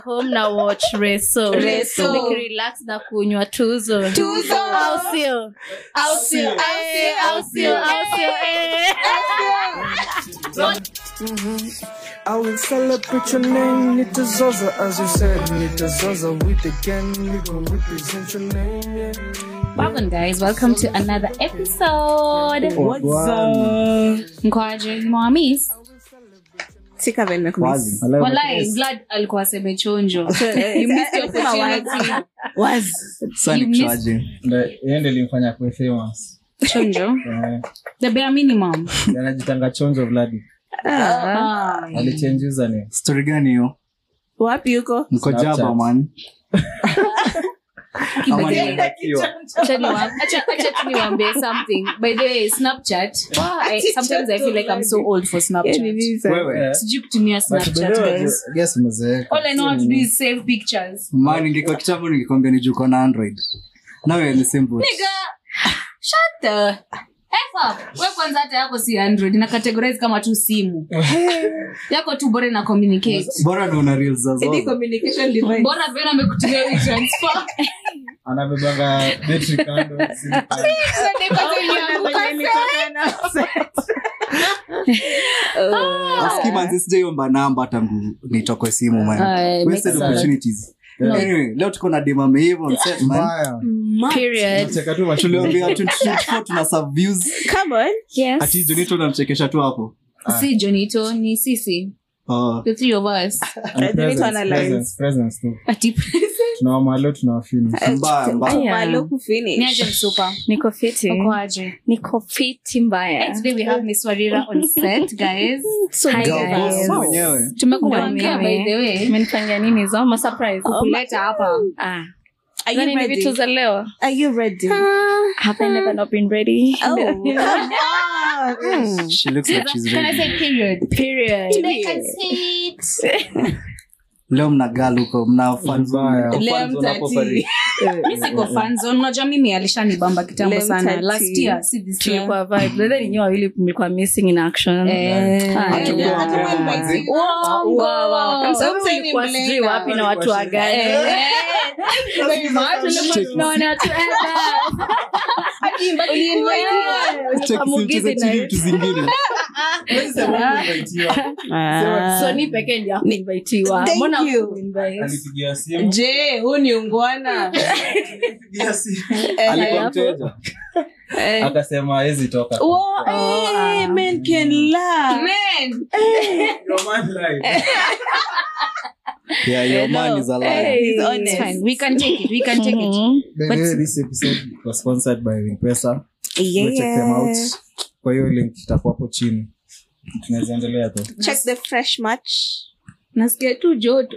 home na watch reso Reso. nikirelax na kunywa tuzo Tuzo. au sio au sio Eh, au sio au sio eh. I will celebrate your name, Nita Zaza, as you said, Nita Zaza, with the gang, we gon' represent your name, yeah. Welcome guys, welcome to another episode. What's up? Mkwaje, mwamis. Sika vile nimekumiss. Walai, Vlad alikuwa aseme chonjo. You missed your Sema opportunity. wazi. You missed ende limfanya kuwe famous chonjo. Eh, The bare minimum. anajitanga chonjo vladi Ah. alichange username stori gani hiyo wapi huko mko Snapchat. jaba man Ama ni- Acha niwa- acha- acha tu niwaambie something. By the way, Snapchat. Wow, I, sometimes I feel like I'm so old for Snapchat. Wewe, Sijui kutumia but Snapchat, bado, guys. I guess umezeeka. All I know how to do is save pictures. man ingekuwa kitambo ningekwambia nijuko na android now you're in the same boat Nigga, shut the F up. We kwanza hata yako si android na categorize kama tu simu yako tu bora na communicate bora ndo una reels za Any zote communication device. bora vile amekutumia hii transfer anabebanga betri kando simu kando. aski manzi sijaiomba namba tangu nitokwe simu man Aye, wasted makes sense. opportunities anyway leo tuko na dema meiva on set man Mbaya. period Unacheka tu macho. tuliambia 2024 tuna sub views Come on. yes ati jonito unamchekesha tu hapo si jonito ni sisi Oh. the three of us And I don't presence, analyze. presence, presence tu. ati tunawamalo tunawafini mbaya mbaya Aya. Malo kufinish. ni aje msupa niko fiti uko aje niko fiti mbaya today we have miss warira on set guys Hi, Girl boss guys. mwenyewe tumekuambia by Mimi. the way menifanyia nini zo ma surprise kuleta hapa ah Are Zani you ni vitu ready? za leo Are you ready? have i never not been ready Oh. Ah, mm. she looks like she's can i ready say period period today can say it leo mna gal huko mna fans Mbaya. Leo Fans wanapo mtati. pari. mi siko fanzone unajua mimi alishanibamba kitambo Lem sana tati. last year si this year tulikuwa vibe Whether ninyi wawili mlikuwa missing in action Eh. Ah, Ati yeah. uko- Hata invite you. Wow, wow, wow. Kwa sababu Sometimes ulikuwa ni sijui blender. wapi na watu wa gani Eh. Tunaona watu Check Mugithi chini na- vitu zingine so ni pekee ndio akuinvitiwa Thank mbona you. hakuinvite? alipigia simu je huu ni ungwana alipigia simu. Eh, alikuwa alafu? mteja eh. akasema hawezi toka Wow, eh, men can laugh. Man. Roman live. yeah your man is alive Hey, He's It's honest. fine. We can take it. We can take it. Mhm. By the way, this episode was sponsored by Ringpesa. Go check them out. Kwa hiyo link itakuwa hapo chini. Tunaweza endelea tu. Check the fresh match. Nasikia tu joto.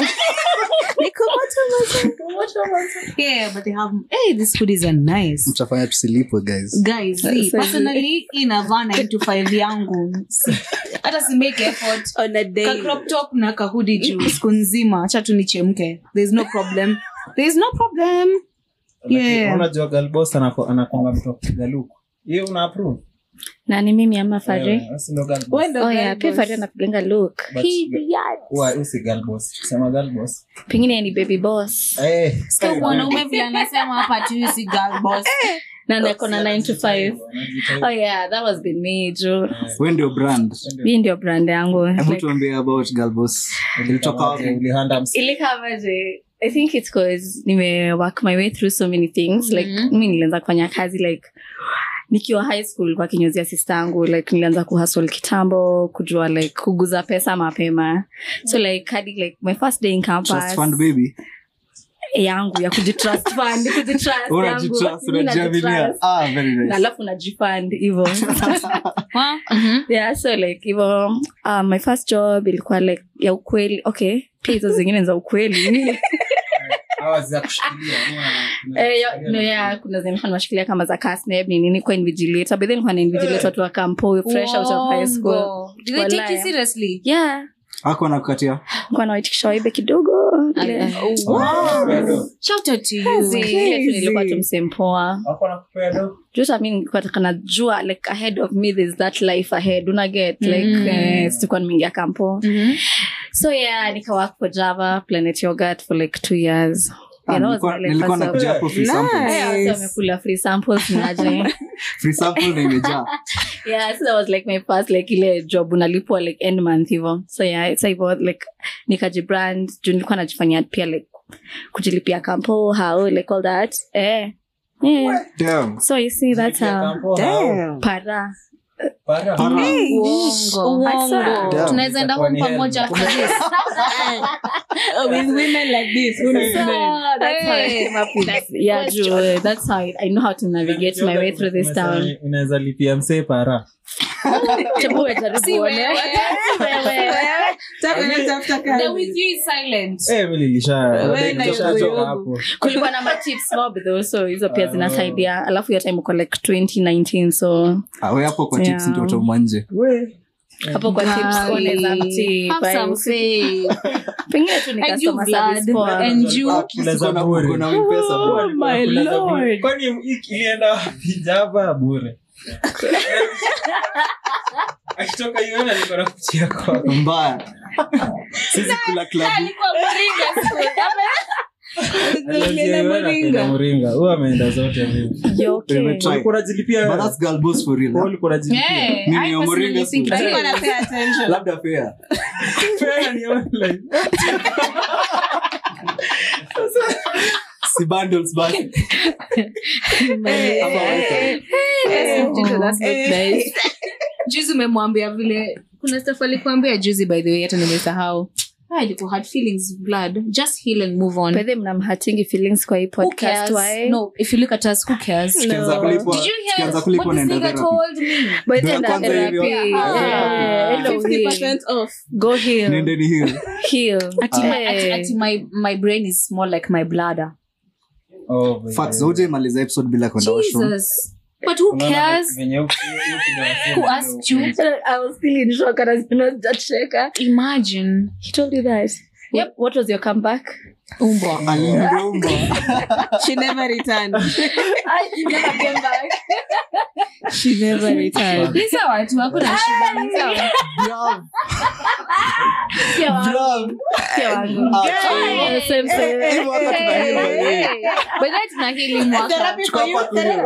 Niko moto Yeah, but they have. Hey, these hoodies are nice. mtafanya tusilipwe guys Guys, see, personally inavaa 9 to 5 yangu Si- hata si make effort on a ka day. crop top na kahudi juu siku nzima acha tu nichemke there's no problem there's no problem Yeah. Unajua girl boss anako- anakuanga mtu wa kupiga luku. Hiyo una approve? na ni mimi ama fari Eh, si ndo girl boss. Wewe ndo oh yeah girl pia boss. fari anapiganga look But- Huwa- huyu si girl boss. Sema girl boss. pengine ni baby boss Eh, Sio mwanaume vile anasema hapa tu si girl boss na nako na 9 to 5 oh yeah that was been me jo we ndio brand hii ndio brand yangu hebu Like, tuambie about girl boss ilitoka wapi Ulihanda msi- ilikavaje i think it's cause nime work my way through so many things like Mhm. mi nilianza kufanya kazi like nikiwa high school kwa kinyozia sista yangu like nilianza kuhasol kitambo kujua like kuguza pesa mapema so like hadi like my first day in campus trust fund baby yangu ya kujitrust fund kujitrust yangu. unajitrust Mimi unajiaminia najitrust. ah very Na nice alafu najifund hivo Mhm. yeah so like hivo um, my first job ilikuwa like ya ukweli okay pia hizo zingine ni za ukweli Hawa za kushikilia, huwa- Eh, yo- no, yeah, kuna zenye nilikuwa nimeshikilia kama za Casneb, ni nini kwa invigilator but then nilikuwa na invigilator watu wa kampo fresh out of high school Wongo. Do they take you Walaya. seriously? yeah ako nakukatia nilikuwa nawaitikisha waibe kidogo ile Wanakupea do. Shout out to you. ile tu nilikuwa tu msempoa Wako wanakupea do. juta mi nilikuwa taka najua like ahead of me there's that life ahead una get like Mhm. eh, sikuwa nimeingia kampo Mhm. so yeah nika work for java planet yogurt for like two years Ah, Yeah, that was nilikuwa- my, like, nilikuwa first nakuja hapo free Nice. samples. Yeah, so wamekula free samples naje Free sample na imejaa yeah so that was like my first like ile job unalipwa like end month hivo so yeah so hivo like nikajibrand juu nilikuwa najifanyia pia like kujilipia kampo how like all that eh yeah Damn. so you see that's how Damn. para Para. Uongo. Damn. tunaweza enda home pamoja after this. Oh, with women like this. who knows So men? that's how I came up with that. Yeah, Joe, that's how I, I know how to navigate my way through this town. unaweza lipia msee para Hebu wewe jaribu Si uone. wewe. Wewe. Taka na tafuta The kazi. with you is silent. Eh, mi nilisha- Wewe na nilishachoka yogo. hapo kulikuwa na matips mob though so hizo pia Ah. zinasaidia alafu hiyo time uko like 2019 so Ah, we hapo kwa Yeah. tips ndio utaumwa nje hapo kwa tips unaweza mtip Have some faith. pengine tu And nikasoma you service blood poa. and you At least Kula za uko na- bure. uko na M-Pesa, bro. Oh my lord. kwani hii ilienda wapi java bure akitoka hiyo alikuwa nakuchia kwa mbaya sisi kula klabu Nilienda Moringa. muringa huyo ameenda zote hivi. You okay? Nimetry. ulikuwa unajilipia But that's girl boss for real, Wewe huh? ulikuwa unajilipia Yeah, Mimi I wa personally Moringa think it school. Alikuwa is. na pay attention. labda fair Fair ni online. si bundles basi juzi umemwambia vile kuna staff alikuambia juzi by the way hata nimesahau Ah, ilikuwa hard feelings blood just heal and move on By the way, mnamhatingi feelings kwa hii who podcast cares why? no if you look at us who cares Tukianza No. kulipwa- did you tukianza hear kulipwa what this naenda nigga therapy. told me But Ndio ya enda kwanza therapy. hivyo. Yeah, Ah. enda heal. 50% off. Go heal. nendeni hill Heal. ati, my, ati, Hey. ati my, my brain is small like my bladder Oh, by facts the way. haujamaliza episode bila kwenda washroom jesus but who Unaona cares venye huku- huku ndio wasema who ndio asked you I was still in shock and I was not that shaker. imagine He told you that. Yep. What, what was your comeback? umbwa Aliniumba. She never returned. I never came back. She never returned. ni sawa tu hakuna shida ni sawa Brav, Sio wangu. brav. Sio wangu. Ah, Yeah, same, same. Hivyo hata tuna hill, by the way. by the way tuna hili mwaka Therapy Tuko for you. hapa tu hill.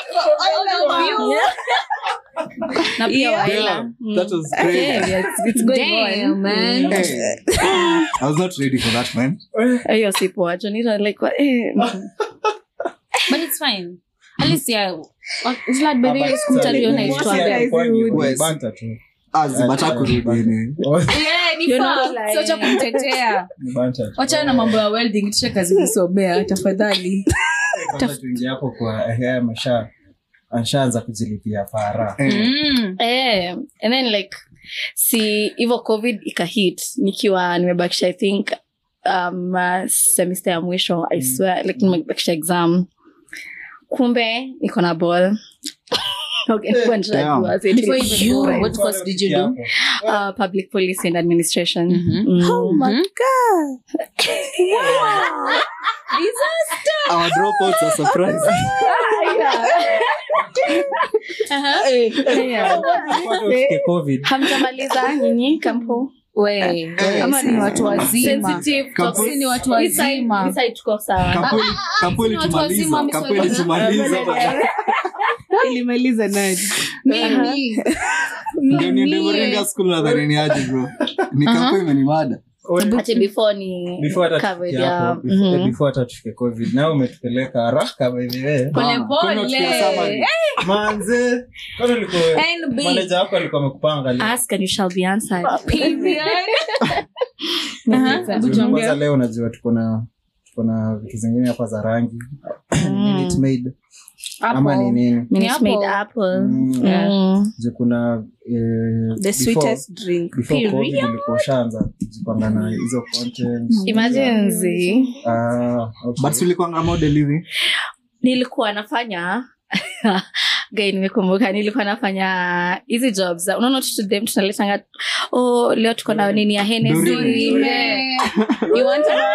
na pia Yeah. waela Damn, that was crazy. Yeah, yeah, it's, it's going Damn, on. man. Hey. I was not ready for that, man. hiyo si poa Jonita, like what- eh, but it's fine at least yeah it's like by the way But sikumtaliona sasa, itwa si guys alikuwa would- ni West. banta tu. Azibata kurudi ni. yeah ni You're not fact lying. sio cha kumtetea Ni banta tu. wachana na mambo ya welding tushe kazi kusomea tafadhali Kwanza tuingie hapo kwa haya masha ashaanza kujilipia para Eh, mm. eh, and then like si hivyo covid ikahit nikiwa nimebakisha i think um, uh, semester ya mwisho i swear like nimebakisha exam kumbe niko na ball Okay, nilikuwa nishajua, so it Before is- even go, what course did you do Uh, public policy and administration Mhm. Mm. Oh my God. our dropouts are surprised. Yeah. Before tufike covid hamjamaliza nyinyi kampo we ama ni watu wazima Sensitive Kampo- topics. si ni watu Hii side- wazima hii side tuko sawa Kampuni- kampuni Sisi ni watu wazima, tumaliza, mimi kampuni siwezi- tumaliza. ilimaliza nani mimi Ndio niende Moringa school nadhani ni aje, bro. Ni kampuni imenimada. ati before ni before hata covered, tufike yeah. hapo, before- Mhm. before hata tufike covid nao umetupeleka haraka by the way Bana, kwani unafikia summary? manze kwani ulikuwa NB. manager wako alikuwa amekupanga leo? ask and you shall be answered Juu kwanza leo unajua tuko na tuko na vitu zingine hapa za rangi Minute Maid. ama ni nini Minute Ni Maid apple. apple Mm. Yeah. Mm. Juu kuna eh, the before- sweetest drink before Period. covid ulikuwa ushaanza kujipanga na hizo content imagine zi Ah, okay. But si ulikuwanga model hivi? nilikuwa nafanya gai nimekumbuka nilikuwa nafanya hizi jobs za- unaona tutudem tunaletanga oh, leo tuko na nini ya Hennessy." Doreen. You want a-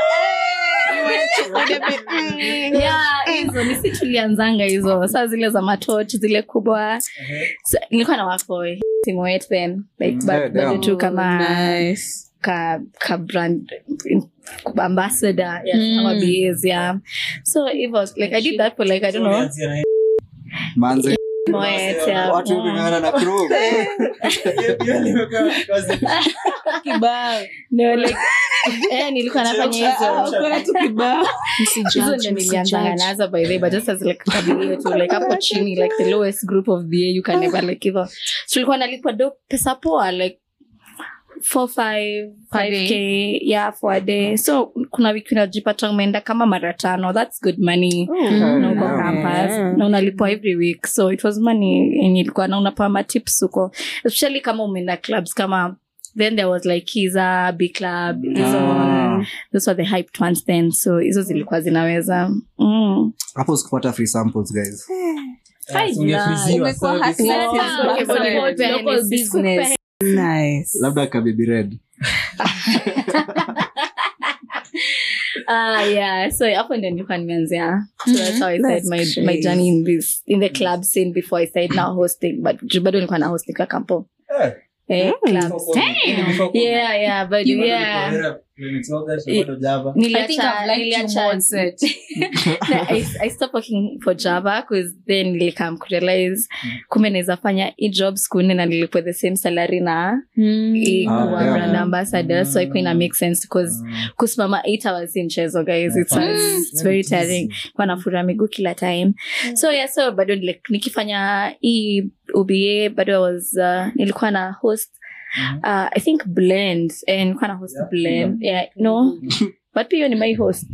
Yeah, hizo nisi tulianzanga hizo saa zile za matoch zile kubwa Sa- nilikuwa na wako simu yetu then like Mm. ba- Yeah, bado damn. tu kama nice ka, ka brand in- ambassador ya our BAs yeah so it was like i did that for like i don't know manze Moet, yeah. watu wameng'ang'ana na Chrome. kibao no like eh nilikuwa nafanya hizo kuna tu kibao hizo ndio nilianzanga nazo by the way, but just as like kabilio tu like hapo chini like the lowest group of BA you can never like hivyo so tulikuwa nalipwa do pesa poa like 4 5 5k yeah for a day so kuna wiki unajipata umeenda kama mara tano that's good money na uko campus na unalipwa every week so it was money yenye ilikuwa na unapewa matips huko especially kama umeenda clubs kama then there was like kiza b club hizo Ah. those were the hyped ones then so hizo zilikuwa zinaweza mm. hapo sikupata free samples guys Imekuwa hustler Yeah, since okay, back but then. local Local business. business. Nice. labda kabibi red Ah, yeah so hapo ndio nilikuwa nimeanzia so that's how i started my, That's my crazy. journey in this in the club scene before i started now hosting but juu bado nilikuwa na hosting kwa kampo eh, clubs yeah yeah but yeah I Niliacha- think I've liked you niliacha- more on set. No, I, I stopped working for java because then nilikam kurealize kumbe naweza fanya hii job siku nne na nilipwa the same salary na hii Ah, kuwa yeah. brand ambassador so ikuwa ina make sense because kusimama eight hours in mchezo guys it's, Mm. it's very tiring kwa nafura miguu kila time so yeah so bado like, nikifanya hii uba bado I was uh, nilikuwa na host uh, i think blend eh, nilikuwa na host Yeah. blend yeah no but pia hiyo ni my host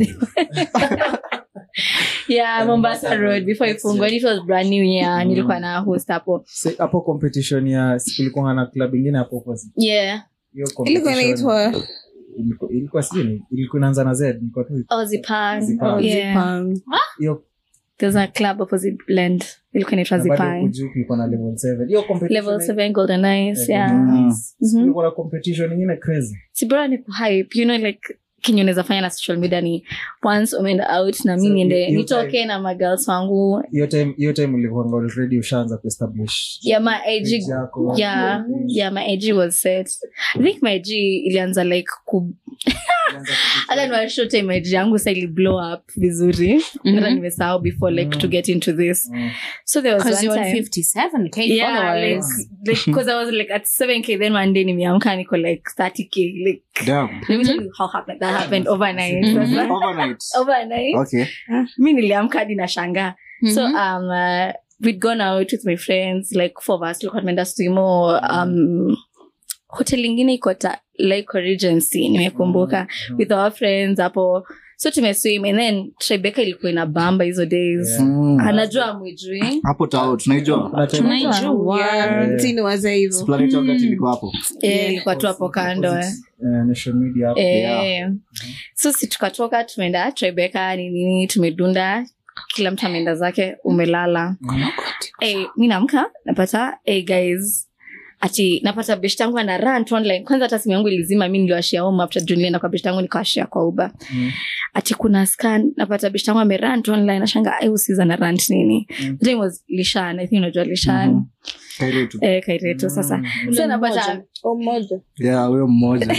yeah mombasa road before ifungwa and it was brand new yeah nilikuwa na host hapo Se- hapo competition ya kulikuwa na club ingine hapo opposite. yeah Hiyo ilikuwa competition inaitwa ilikuwa- ilikuwa sijui ni- ilikuwa inaanza na z nilikuwa tu ozipang Zipang. yeah Zipang. hiyo there's a club opposite blend ilikuwa inaitwa na bado zipang huku juu kulikuwa na level 7 hiyo competition level 7 golden eyes yeah Mm. Mhm. kulikuwa na competition ingine crazy si bora ni kuhype you know like kenye unaweza fanya na social media ni once umeenda out na mi So, niende you- you nitoke na magirls wangu hiyo time hiyo time ulikuwa already ushaanza kuestablish yeah my ig page yako. yeah yeah my ig was set i think my ig ilianza like ku Ulianza hata niwashow time my ig yangu sa ili blow up vizuri hata nimesahau before like Mm. to get into this Mm. so there was Because one you're on time 57k yeah like followers. because i was like at 7k then one day nimeamka niko like 30k like Damn. let me tell you how happened that happened overnight Sasa- Overnight. overnight Okay. mi niliamka hadi nashangaa so Mhm. um uh, we'd gone out with my friends like four of us tulikuwa tumeenda swimo um hotel ingine iko ta like regency nimekumbuka with our friends hapo so tumeswim and then trebeka ilikuwa ina bamba hizo days Yeah. Mm. anajua mwijui hapo tao tunaijua Kuna time- Tunaijua. Yeah, mtini waza hivyo Planet Yogurt ilikuwa hapo Eh, ilikuwa tu hapo kando eh. Eh, national media hapo. Eh, so si tukatoka tumeenda trebeka ni nini tumedunda kila mtu ameenda zake umelala hey, mi naamka napata hey guys ati napata best yangu ana rant online kwanza hata simu yangu ilizima mi niliwashia home after juu nilienda kwa best yangu nikawashia kwa uba Mm. ati kuna scan napata best yangu amerant online nashanga ai usiza na rant nini Mm. The time was lishan i think unajua lishan Mhm. Kairetu. eh, kairetu sasa so napata mmoja Yeah, huyo mmoja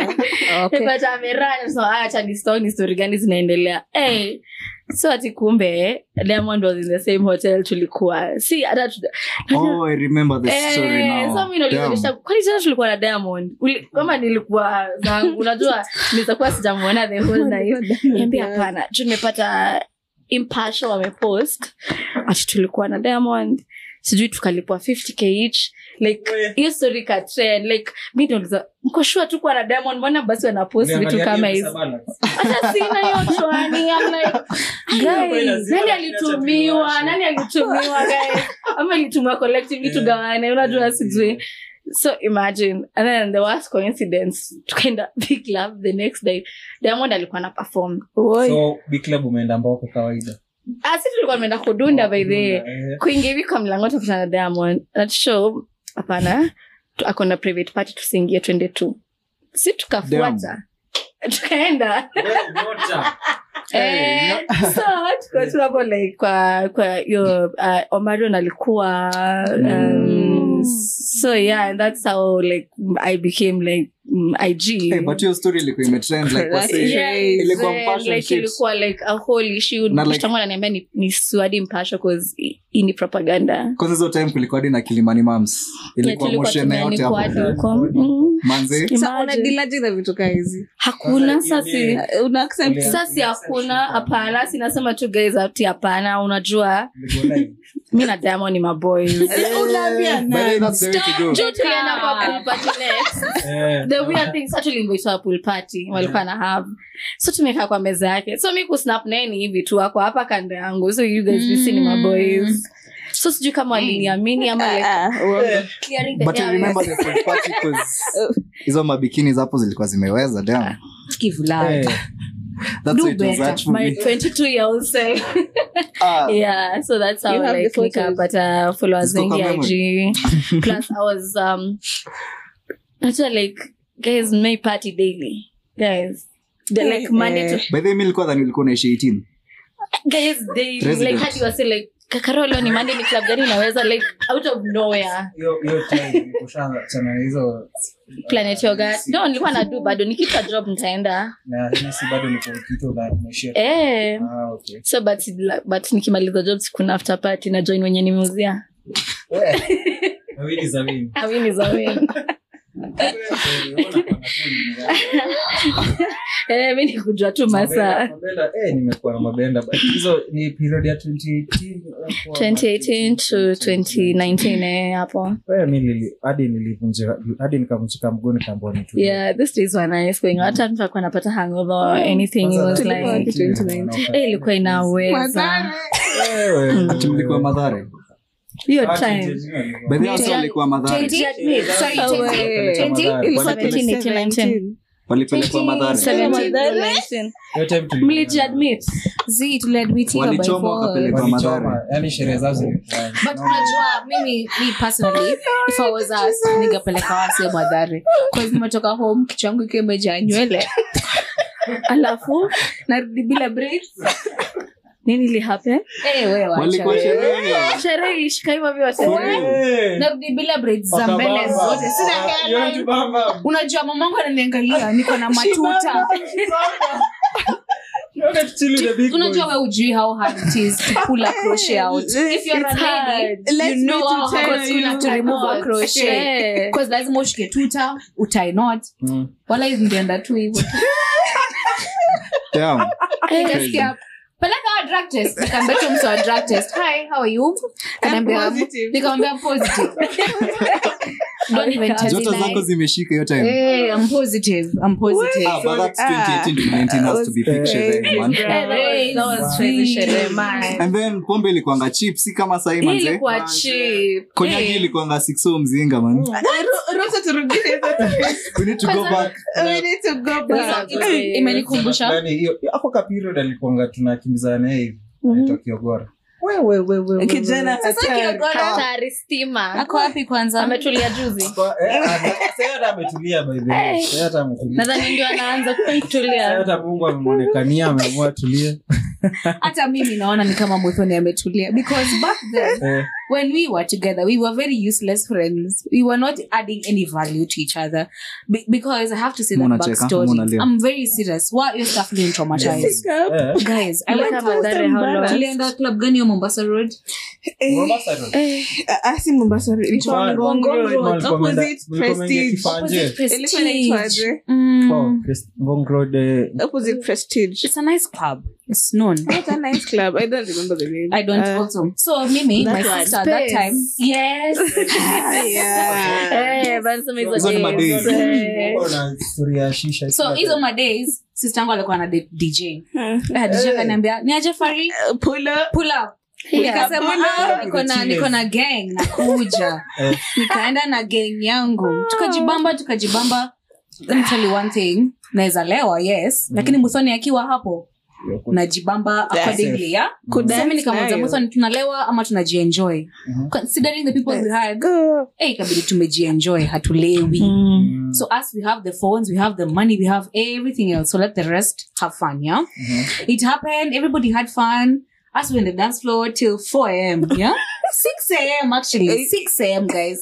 okay. napata amerant so acha ni story ni story gani zinaendelea hey, so ati kumbe diamond was in the same hotel tulikuwa si hata tu- oh i remember the story Eh, now so mi nauliza, Damn. kwani tena tulikuwa na diamond Uli- kama nilikuwa zangu unajua nilizakuwa sijamuona the whole night niambia hapana juu nimepata impasho wamepost ati tulikuwa na diamond sijui tukalipwa 50k each like hiyo story ka trend like mi nauliza mko sure tu kuwa na diamond mbona basi wanapost vitu Uliangalia kama hiyo hizi pesa balance? hata sina hiyo chwani I'm like, guys, nani alitumiwa nani alitumiwa guys ama ilitumiwa collectively tugawane unajua sijui so imagine and then the worst coincidence tukaenda big club the next day diamond alikuwa na perform so big club umeenda mbao kwa kawaida asi tulikuwa tumeenda kudunda by the Eh, kuingia hivi kwa mlango tukutana na diamond that show hapana tu- ako na private party tusiingie twende tu si tukafuata tukaenda Eh, so tulikuwa tu hapo like kwa kwa hiyo uh, omarion alikuwa um, so yeah and that's how like i became like mm, ig Hey, but hiyo story ilikuwa imetrend like wase Yeah, ilikuwa yeah, mpasho like shit. ilikuwa like a whole issue Na like- mshtangu ananiambia ni, ni suadi mpasho cause hii ni propaganda kwanza hizo time kulikuwa hadi na kilimani mams ilikuwa Yeah, tulikuwa moshene yote tumeanikwa hapo hadi huko. Mm. manze Sa Imagine. unadilaje na vitu kaa hizi hakuna sasi Uh, una accept sasi hakuna hapana sinasema tu guys ati hapana unajua mi na diamond ni maboys unaambia By the way, that's the way to go. Juu tulienda kwa pool party next. the weird thing sa tuliinvitwa pool party walikuwa na have so tumekaa kwa meza yake so mi kusnap neni hivi tu ako hapa kando yangu so you guys mm. ni maboys so sijui kama waliniamini ama like Ah, uongo. clearing the but you airways. remember the pool party 'cause hizo mabikini hapo zilikuwa zimeweza damn. Kivulana. That's Do why it was better. that for my me. 22 year old self Ah, yeah so that's how You have the like photos. nikapata followers Ziko kwa wengi ig plus i was um actually like guys may party daily guys the like monday to by the way mi nilikuwa dhani ulikuwa unaishi 18 guys daily President. like hadi wase like kakarolo ni monday ni club gani inaweza like out of nowhere chana hizo planet yoga no nilikuwa na do bado nikita job nitaenda na hisi bado niko kitu na nimeshia eh ah okay so but but nikimaliza job sikuna after party na join wenye nimeuzia wawili za wini awini za win eh mi nikujua tu masaa Mabenda, eh, nimekuwa na mabenda but hizo ni period ya 2018 2018 to 2019 eh hapo Eh, mi nili- hadi nilivunjika hadi nikavunjika mguu nikaambua nitu yeah these days were nice going hata mtu akuwa anapata hangover or anything it was Tulikuwa like 2019. eh ilikuwa inaweza ati mlikuwa madhare hiyo time by the way also walikuwa madhare Sorry, Oh, 20. wait. Ilikuwa 17, 18, 19. walipelekwa madhare 17, 19. mlijiadmit Zii, tuliadmitiwa by walichoma force. wakapelekwa madhare yani sherehe zao zilikuwa but unajua mimi me personally if i was us ningepeleka wase madhari bcause nimetoka home kichwa yangu ikiwa imejaa nywele alafu narudi bila braids. nini lihappen Eh, we wacha walikuwa we. sherehe sherehe ilishika hivyo vyote narudi bila braids za mbele zote sina hairline. unajua mamangu ananiangalia niko na matuta unajua we ujui how hard it is to pull a crochet out if you're a It's lady hard. you Let's know me to how tell hard you. you have to remove a crochet Eh. because lazima ushike tuta utie knot wala hizi ndienda tu hivyo damn nikasikia peleka wa drug test nikaambia tu mtu wa drug test hi how are you Kaniambia, positive. nikamwambia I'm positive don't even tell me joto zako lies. zimeshika hiyo time Eh, I'm positive. I'm positive. Ah, but that's 2018 to 19 has to be big sherehe, man. Eh, that was- that was crazy sherehe, man. and then pombe ilikuanga cheap si kama sahii Hii manze ilikuwa cheap. konyagi Eh. ilikuanga sikso mzinga man Ruhusa turudie we need to go back We need to go back. Yeah. Ime- imenikumbusha Yaani, hiyo- ako ka period alikuanga tunakimbizana naye hivi anaitwa kiogora Kijana hatari. Hatari stima ako wapi kwanza ametulia juzi Kwa- eh, ame- sasa hata ametulia by the way. Sasa hata ametulia. nadhani ndio anaanza Sasa kutulia hata mungu amemwonekania ameamua tulie hata mimi naona ni kama muthoni ametulia because back then Eh, when we were together we were very useless friends we were not adding any value to each other Be- because i have to say that Muna cheka, backstory muna lia. i'm very serious why your stuff being traumatized eh, guys i went Kama Madhare, how long? tulienda club gani ya mombasa road Mombasa Road. Ah, ah, si Mombasa Road. Ilikuwa Kwa- Ngong Kwa- Road. Mlikuwa mmeenda- Opposite mlikuwa mmeingia Prestige. Kifanje. Ilikuwa inaitwaje? Mm. Oh, Pres- Ngong Road, eh, Opposite Prestige. it's a nice club it's known What a nice club. I don't remember the name. I don't Uh, also. So Mimi, that my one. sister at that Space. time. Yes. yeah. Eh, but some hizo Hizo ni days, madays. eh. Uko na story ya shisha so kila hizo time. madays sister yangu alikuwa na de- dj Huh. Ah, dj akaniambia ni aje fari Uh, Pull up. pull up nikasema "Ah, niko na niko na gang nakuja Eh. nikaenda na gang yangu tukajibamba tukajibamba Let me tell you one thing naweza lewa yes lakini muthoni akiwa hapo najibamba accordingly ya Kudance sami nikamuza nayo. muthoni tunalewa ama tunajienjoy Mhm. considering the people we had Go. eh, ikabidi tumejienjoy hatulewi Mm. so us we have the phones we have the money we have everything else so let the rest have fun yeah Mhm. it happened everybody had fun us were in the dance floor till 4 a.m. Yeah, 6 a.m. actually, 6 a.m. guys.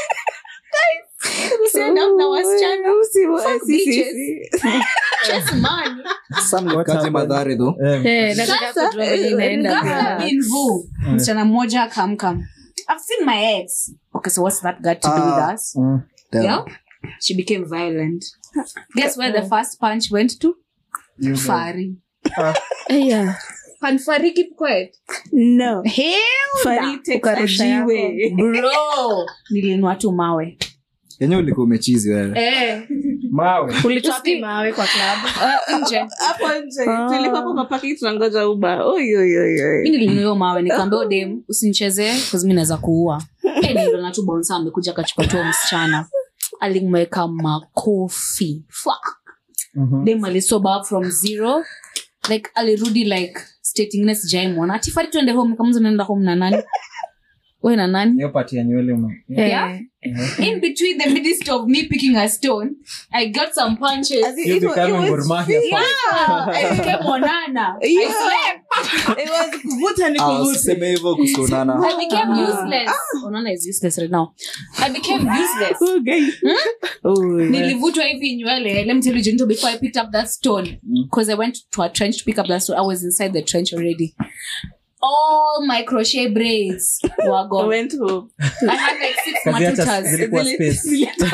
We said up na wasichana Fuck bitches. Just man. Sam nikaje madhare though Eh, Eh, nataka Sasa, kujua vile inaenda ghafla pia. bin vu msichana mmoja akamkam i've seen my ex okay so what's that got to do Ah. with us mm. Damn. yeah she became violent guess where the first punch went to You guys. fari Eh, yeah. can fari keep quiet No. hell Fari takes a Ukarusha yako. jiwe. bro nilinua tu mawe yenye ulikuwa umechizi wewe eh mawe Ulitoa wapi mawe kwa klabu uh, nje Hapo nje. Tulikuwa hapo kwa parking tunangoja Uber. Oi, oi, oi, oi. mi nilinunua mawe nikaambia dem usinichezee bcause mi naweza kuua Eh, niliona tu bonsa amekuja akachukua tu huyo msichana alimweka makofi Fuck. Mhm. dem alisoba up from zero like alirudi like state ingine sijaimwona atifari tuende home nikamuza naenda home na nani we na nani hiyo pati ya nywele ume- Yeah. in between the midst of me picking a stone i got some punches As in, You it wa- become it was Gor Mahia fierce. fan. I became Onana. I Yeah. slept. It was kuvuta ni Ah, kuvuta. usiseme hivyo kusionana I became Ah. useless. Onana is useless right now. I became useless. Oh, guys. Oh, yeah. nilivutwa hivi nywele let me tell you Junito, before i picked up that stone because i went to a trench to pick up that stone i was inside the trench already all my crochet braids were I gone went home. i had like six Kazi hata matutas zilikuwa Zile- space.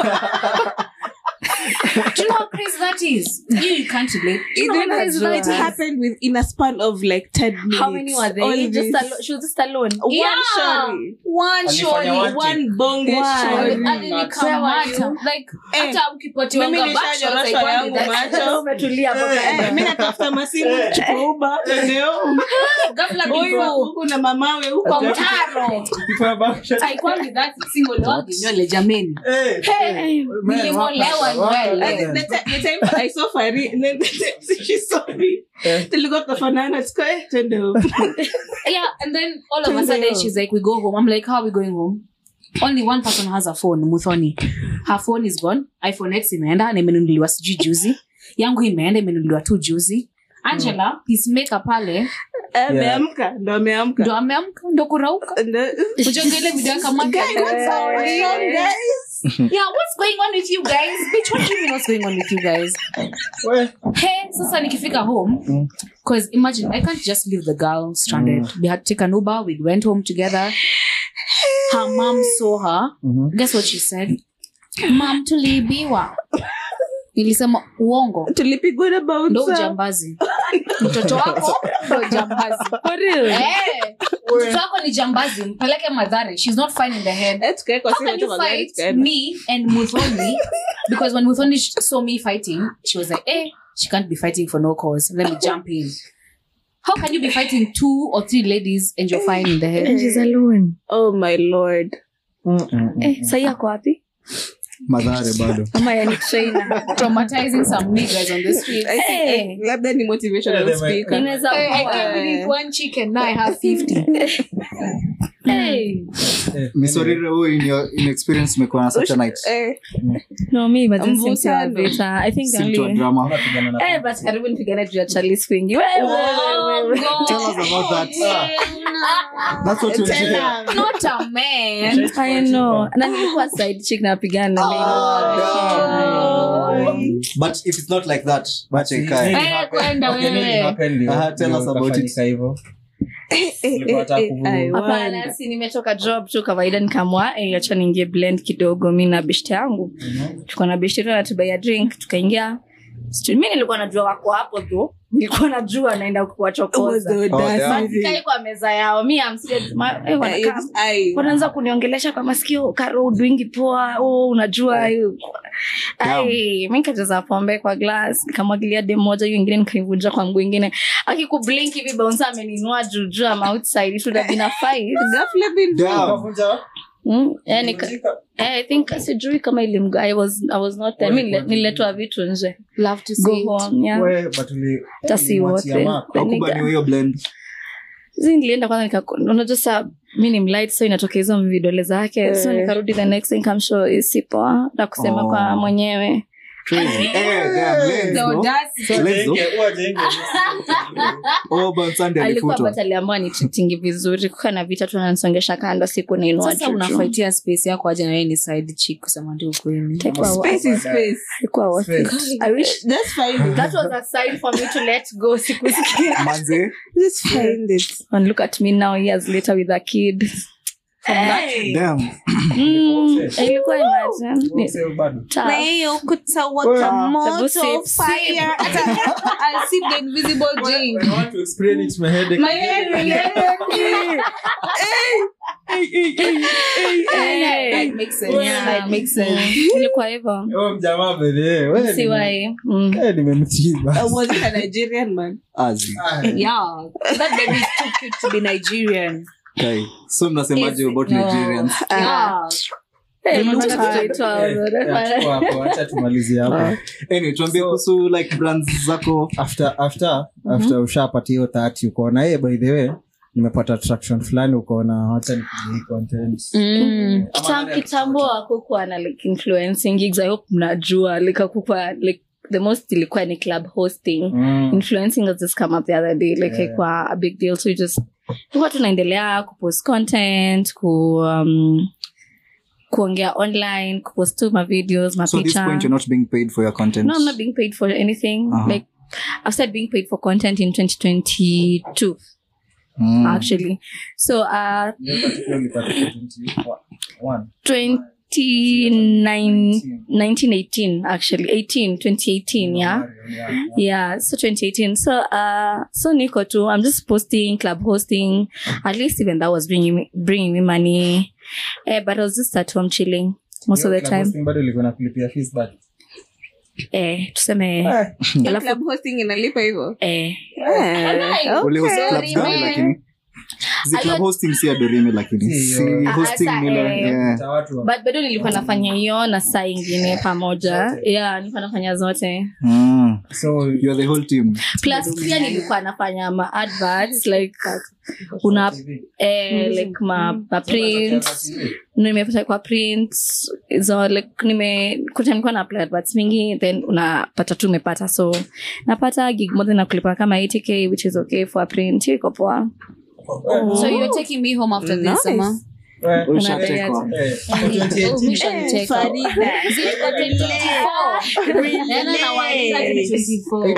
do you know how crazy that is you, you can't relate Do you It know how didn't- crazy it that is? happened with in a span of like 10 minutes. how many were All they just this. alo- she was just alone One Yeah. shorty. one Alifanya shorty one One bonge One. shorty. Ali- alinikamata like Eh, hata ukipatiwa mimi backshots, nishanyoroshwa I can't yangu do that. macho. Sasa umetulia hapo Eh, kando. mi natafuta masimu chukua uba twende home. Ghafla Huyu before- huku na mamawe huko kwa mtaro People are back shot. Haikuangi that single wagi nywele jameni Eh, Hey. man, Nilimolewa waka- waka- nywele. And the ti- the time I saw Fari, and then the time she saw me, Eh. tulikuwa tunafanana, tuko, eh, twende home. yeah and then all of a Twende sudden home. she's like we go home i'm like how are we going home only one person has a phone muthoni her phone is gone iphone x imeenda na imenunuliwa sijui juzi yangu imeenda imenunuliwa tu juzi angela peacemaker pale Ameamka, ndo ameamka. ndo ameamka ndo kurauka Ndo- ujonga ile video akamwambia, Guys, what's going on, guys? yeah what's going on with you guys bitch what do you mean what's going on with you guys We. hey sasa nikifika home Mm. because imagine i can't just leave the girl stranded we had to take an uber we went home together her mom saw her Mhm. guess what she said mam tuliibiwa nilisema uongo tulipigwa na bouncer. ndo ujambazi mtoto wako ndo jambazi Eh, mtoto wako ni jambazi mpeleke madhare shes not fine in the head Eh, tukaekwa how simu can tu you magari, fight tukaenda. me and Muthoni? because when Muthoni sh- saw me fighting, she was like, eh, she can't be fighting for no cause. Let me jump in. How can you be fighting two or three ladies and you're fine in the head? And she's alone. Oh my lord. Mm, mm, mm. Eh, sahi ako wapi madhare bado ama yani trainer Traumatizing some niggas on the street. I think, Eh. eh, labda ni motivational Yeah, they might- speaker. inaweza Hey, I kuwa. can't believe one chicken now I have 50. Hey. Eh, misorire huyu in your in experience umekuwa na such a night Eh, no mi but this seems to have Mvutano. it, uh, i think si mtu wa only drama unapigana na- eh but karibu nipigane juu ya Charlize kwingi wewe Oh, God. Tell us about that. that's what you tena. hear Not a man. I know na nilikuwa side chick napigana na Oh, mimi. but if it's not like that But acha nini ikae. Eh, happen- kwenda okay, nini wewe. happen ndio- Aha, tell ndio us about ikafanyika it. hivyo? eh, eh, Ulikuwa unataka eh, kuvu- I hapana wonder. si nimetoka job tu kawaida nikamwa eh, acha niingie blend kidogo mi na beshte yangu tuko na beshte tu anatubaia drink tukaingia Stu- mi nilikuwa najua wako hapo tu nilikuwa najua naenda What was kuwachokoza the audacity? Sikai kwa meza yao mi am serious. Ma- eh, Eh, wanakaa- it's- I- wanaanza kuniongelesha kwa masikio karo udwingi poa oh, unajua hiyo." Ai, mi nikajaza pombe kwa glass nikamwagilia dem moja hiyo ingine nikaivuja kwa mguu ingine akikublink hivi bouncer ameninua juu juu am outside it would have been a fight Ghafla bin- Damn. Ukavunja- mm? eh, nika, eh, I think sijui kama ilimga I was, I was not there mi nile- niletwa vitu nje Love to go see it. home yeah We, but uli- hata si ulimwachia wote mark. Then nika- Hakubaniwa hiyo blend Zi nilienda kwanza nika- unajua saa mi ni mlight so inatoka hizo vidole zake so Eh. nikarudi the next thing kamsho si poa na kusema Oh. kwa mwenyewe Crazy. Eh, damn, blends, The no? audacity. Let's go. Ujenge, ujenge. Oh, but Sunday alikuwa alifutwa. but aliambiwa ni treatingi vizuri kuka na vita tunanisongesha kando siku nainua sasa juu. unafaitia space yako aje na yeye ni side chick kusema ndio ukweli Haikuwa wa- Space is space. haikuwa worth it. I wish Just find it. that was a sign for me to let go sikusikia Manze, Just find it. and look at me now years later with a kid damn. mm, ilikuwa imagine Ni tough. Na hiyo ukuta Well, waka Tabu moto sip, sip. fire. Hata- I'll sip the invisible drink. My head will Hey. That makes sense. Yeah. That makes sense. ilikuwa hivyo mjamaa bedhe siwai mm. nimemchiba Uh, was it a Nigerian man? Azi. yeah that baby is too cute to be nigerian Kai. so mnasemaje Is- about no. nigerians yeah Hey, Not look at hard. it, wow. acha tumalizie hapo anyway tuambie kuhusu like brands zako after after after ushapata hiyo thati ukaona hey, by the way nimepata traction fulani ukaona wacha nipige hii content mm. Kitam- kitambo akukuwa na like influencing gigs i hope mnajua like akukuwa like the most ilikuwa ni club hosting Mm. influencing has just come up the other day like Yeah. haikuwa a big deal so you just tulikuwa tunaendelea kupost content ku um, kuongea online kupost tu mavideos so at this mapicha point you're not being paid for your content no i'm not being paid for anything Uh-huh. like i started being paid for content in 2022 Mm. actually so uh Hiyo particular ulipata 21. 29 1918 actually 18 2018 yeah Yeah. yeah so 2018 so uh so niko tu i'm just posting club hosting at least even that was bringing me, bringing me money eh, but i was just at home chilling most of Hiyo the club time hosting bado ilikuwa inakulipia fees back. eh tuseme Your Alafu- club hosting inalipa hivyo? eh Eh, Ule host okay. clubs gani lakini zi club hosting si adorime lakini Si, si yo. hosting Ah, nile eh. yeah. Hata watu wa- but bado nilikuwa nafanya hiyo na saa ingine pamoja Zote. yeah nilikuwa nafanya zote Mm. so you are the whole team plus pia nilikuwa nafanya ma adverts like una eh, like ma, ma prints nimepata kwa prints so like nime kuta nilikuwa na apply adverts mingi then unapata tu umepata so napata gig moja na kulipa kama 80k which is okay for a print hiyo iko poa so you're taking me home after Nice. this ama Eh, Ushatekwa. eh, hapo 2018 Mission Farida. Ziko 24. Nena na waandika ni 24.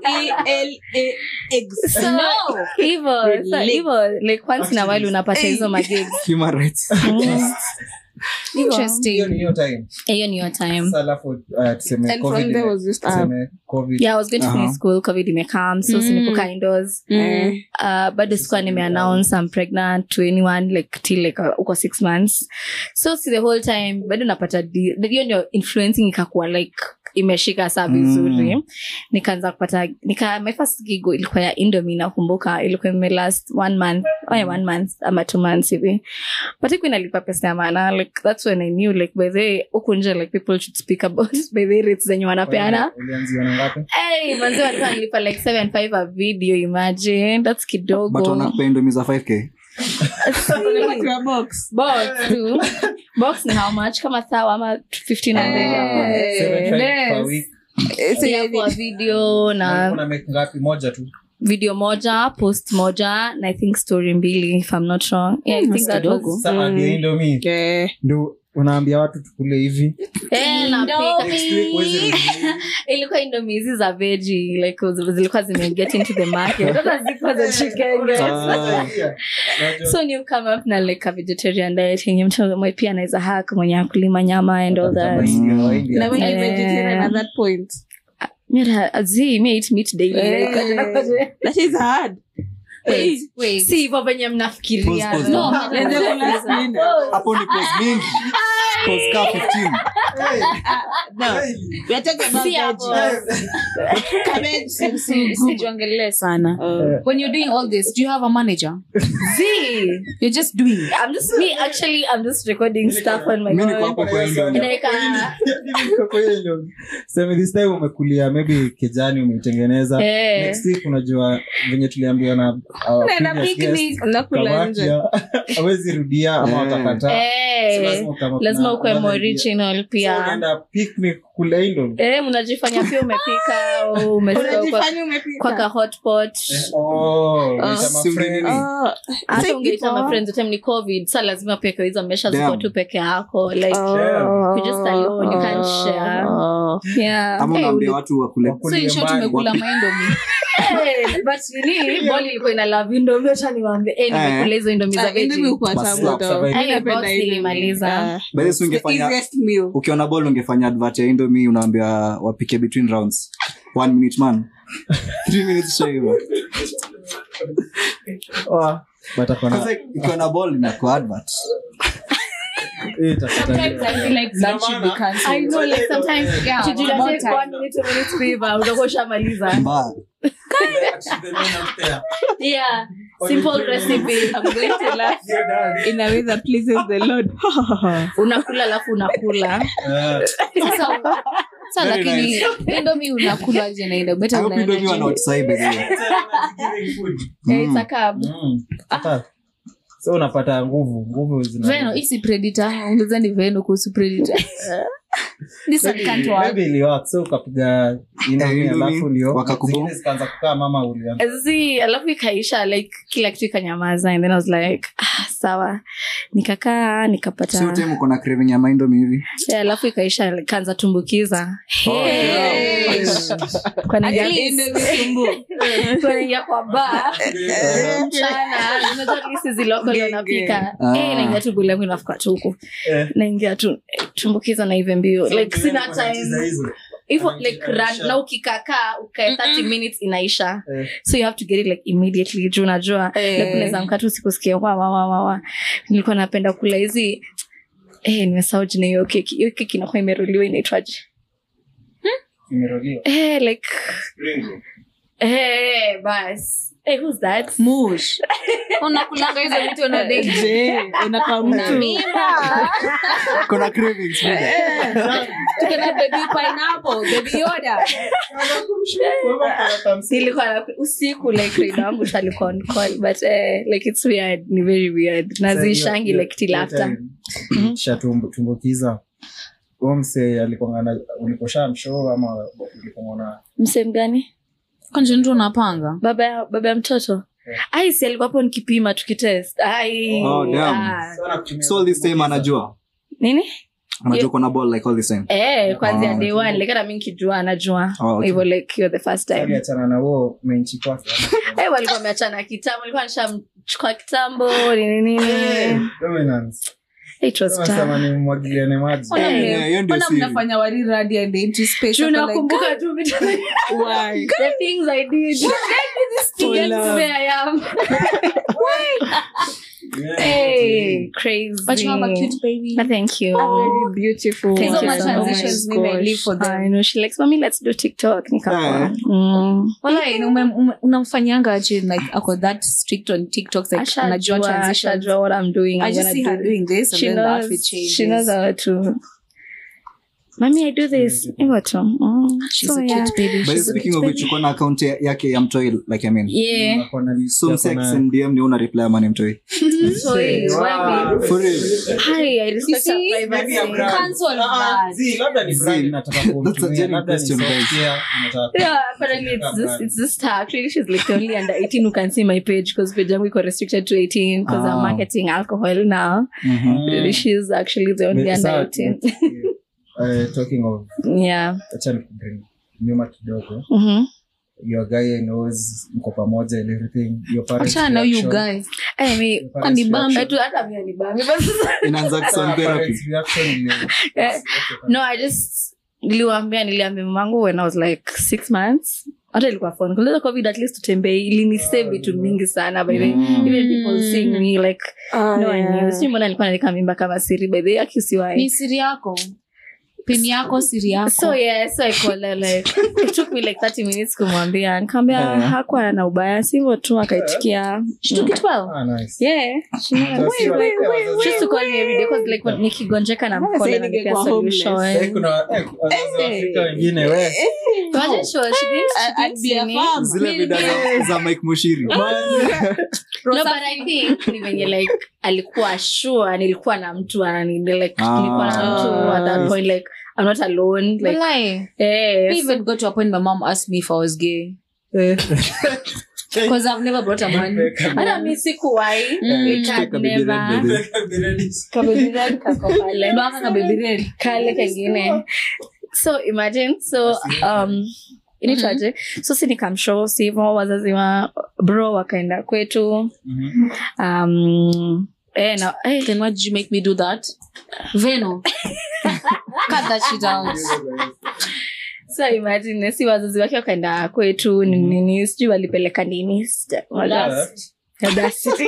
R-E-L-A-X. so hivyo so hivyo like once in a while unapata hizo magigs human rights Interesting. hiyo ni hiyo time hiyo ni your time Sasa alafu uh, tuseme And COVID from there ime- was just up. tuseme COVID. yeah i was going to finish Uh-huh. school covid imekam so Mm. sinipoka indoors Mm. uh, bado sikuwa nimeannounce I'm pregnant to anyone like till like uh, uko six months so si the whole time bado napata di- hiyo ndio influencing ikakuwa like imeshika saa vizuri Mm. nikaanza kupata nika my first gigo ilikuwa ya indomi nakumbuka ilikuwa ime last one month oh yeah, one month ama two months hivi but ikuwa inalipa pesa ya maana like that's when i knew like by the way huku nje like people should speak about by the way rates zenye wanapeana Ulianzia na ngapi? Hey, manzi walikuwa wanalipa like 75 a video imagine that's kidogo but wanakupea indomi za 5k Unapatiwa box. box tu box ni how much kama sawa ama 1500 Eh, 75 per yes. week. eh, so Yeah, yani- kwa video Na na una make ngapi moja tu video moja post moja na i think story mbili if i'm not wrong yeah, i think that was Sasa ndio Indomie. Eh, ndio unaambia watu tukule hivi Eh, napika. Next week huwezi rudi. ilikuwa indomie hizi za veji like zilikuwa zimeget into the market Sasa zilikuwa za chicken Ah. so new come up na like a vegetarian diet yenye mtu mwe pia anaweza hack mwenye akulima nyama and all that Mahindi wa India. na when you Eh. vegetarian at that point Mira, zi me eat meat daily Eh. like, that is hard Wait, Wait. si hivyo venye mnafikiria Pause, pause. No, No, Lenze kula spina. hapo ni pos mingi pos ka 15 no we are talking about Si hapo. veggies. cabbage and Si- sijuongelee sana Uh, when you're doing all this do you have a manager Zi, you're just doing it. I'm just me actually I'm just recording stuff on my mi niko phone. hapo kwa Indomie. Like, uh, Niko kwa hiyo ndio. Sema this time umekulia maybe kijani umeitengeneza Eh. next week unajua venye tuliambiwa na our Naenda previous picnic, guest nakula kabaki nje. ya- hawezi rudia ama Eh. watakataa So Eh, lazima ukama- lazima kuna- ukwe kuna more idea. original So pia unaenda picnic kule Indomie. Eh, mnajifanya pia umepika au umetoka kwa, Unajifanya umepika. kwa ka hotpot Oh, unaita si mafriends. nini? Ah, hata si ungeita ipo. mafriends time ni covid sa lazima pia kwa hizo mesha ziko Damn. tu peke yako like Oh. You're just alone, you can't share. Oh. yeah ama Eh, unaambia uli- watu wakule so Wakulie in short mbali. umekula maindomi Eh, but nini boli ilikuwa ina love indomie acha niwaambie eh nimekula hizo indomie za Ah, indomie veggie hukuwa Basi tamu la- though. survive. Mimi Eh, napenda box indomie. nilimaliza. Ah. By the way, si The ungefanya easiest meal. ukiona ball ungefanya advert ya indomie unaambia wapike between rounds one minute man three minutes show hivyo Oh, but akona- Kwanza ikiona ball inakuwa advert eh, itafuta sometimes i feel like that should be I cancelled know like sometimes Yeah, to do about that time. one minute two minutes kuiva utakuwa ushamaliza mbaya yeah simple recipe I'm going to laugh in a way that pleases the Lord. unakula alafu unakula Eh, sasa sa Very lakini indomi unakula aje na indomi hata I hope unaenda indomie wana gym. outside by the way. Eh, it's a carb. mm, hata- so unapata nguvu nguvu zina- veno hii si predator ongeza ni veno kuhusu predator this one can't work Maybe iliwork, so ukapiga indomie, Eh, indomie, alafu ndio wakakubo- zingine zikaanza kukaa mama ulianza zi alafu ikaisha like kila kitu ikanyamaza and then i was like ah, sawa nikakaa Sio nikapata time uko na craving ya maindomie hivi yeah, alafu ikaisha kaanza tumbukiza Hey. Kwa naingia- Indomie tumbo. kwa naingia kwa ba mchana unajua at least hizi local Genge. wanapika Ah. Eh, naingia tu bule yangu inafuka tu huku Eh. naingia tu eh, tumbukiza na hivyo mbio like sina time Hizo. hivyo Anaingia like run, inaisha. na ukikakaa ukae 30 minutes inaisha Eh. so you have to get it like immediately juu unajua Eh. like unaweza mkatu sikusikia wa wa wa wa wa nilikuwa napenda kula hizi eh nimesahau jina hiyo keki hiyo keki inakuwa imeruliwa inaitwaje Imeroliwa. eh like eh bas eh who's that mush unakulanga hizo vitu na date Je, unakaa mtu. kuna cravings brother. tukena baby pineapple baby yoda nilikuwa na- usiku like rida wangu tu alikuwa on call but eh, like it's weird ni very weird nazishangi Hiyo- like till hiyo after time, kisha tumbu- tumbukiza Huyo msee alikongana ulikosha mshoo ama ulikongana msem gani kanje mtu unapanga baba ya baba ya mtoto ai si alikuwa hapo nikipima tukitest ai Oh, damn. ah. so all this time anajua nini anajua kuna ball like all this time eh kwanzia Ah, day one like hata mi nikijua anajua Oh, okay. hivyo like you're the first time aliachana na huo menchi kwake eh walikuwa wameachana kitambo alikuwa nishamchukua kitambo nini nini Dominance. it was Sema tough ni mwagiliane maji Eh, yeah, hiyo ndio Mbona siri. mnafanya wari radi and into space? Juu Wako like, nakumbuka tu vitu why? the things I did. To get to where I am. Hey, crazy. but you have a cute baby Ah, Thank you. Very beautiful. Thank Hizo you ma so transitions much. mimi I live for them. I know she likes mommy let's do TikTok. Nikakuwa. Eh. Mm. Walai, na ume- ume- unamfanyanga aje like ako that strict on tiktok like Ashajua, anajua transitions ashajua what I'm doing. i I'm just gonna see her do. doing this and She then the knows, outfit changes she knows how to. Mommy, I do this. Hivyo tu. Mm. she's So, a yeah. cute baby By she's a speaking cute of which baby uko na account ya- yake ya mtoi like i mean Yeah. Ako na list so yako msex na- and dm ni una reply ama ni mtoi So, hey, Wow. why me? for real Hi, I respect see? her Maybe a privacy. brand. Cancel Ah, ah, that. zi, labda ni brand Zi. inataka That's a kumtumia, genuine labda ni question, guys. software inataka Yeah, apparently it's just it's just her. Actually, she's like the only under 18 who can see my page because page yangu iko restricted to 18 because I'm Ah. marketing alcohol now. Mhm. She's actually the only But under sa- 18. eh, talking of yeah. acha nikubring nyuma kidogo Mm-hmm. your guy knows mko pamoja and everything your parents Achana na you reaction- guys I mean, your parents Ni bambi. reaction- I do hata mimi ni bambi but sasa- inaanza Sa- kusound therapy parents reaction ni- Eh, no, I just niliwambia niliambia mamangu when I was like six months hata ilikuwa phone kuleta covid at least tutembee ilinisave vitu mingi sana by the way. Mm. even people seeing me like Oh, no one yeah. knew sijui mbona nilikuwa naandika mimba kama siri by the way akisiwai ni siri yako pin yako siri yako so yeah so I called her like it took me like 30 minutes kumwambia nikamwambia Eh. hakuwa na ubaya sivyo tu akaitikia She took it well Ah, nice. yeah she knows. Wait, wait, wait, She used to call me every day 'cause, like when nikigonjeka na mkola Sasa na nipea ningekuwa homeless. Eh, solution kuna eh, wazazi wa Afrika wengine we Imagine she was- she didn't- she I- I'd didn't be a see me. farm. zile vida za- za mike mushiri no but i think ni venye like alikuwa sure nilikuwa na mtu anani like Ah. nilikuwa na mtu at that point like i'm not alone like Walai. eh, I so- even got to a point my mom asked me if I was gay. Because I've never brought a man. hata mi sikuwai Mm. It had Take a baby never- red, baby. Kababy red kako pale. Ndo aka kababy red. kale kengine so imagine so um inaitwaje so si nikamshow si hivo wazazi wa bro wakaenda kwetu um eh, na, eh, Then why did you make me do that? Veno. Cut that shit out. so imagine si wazazi wake wakaenda kwetu ni- nini sijui walipeleka nini sija- Audacity.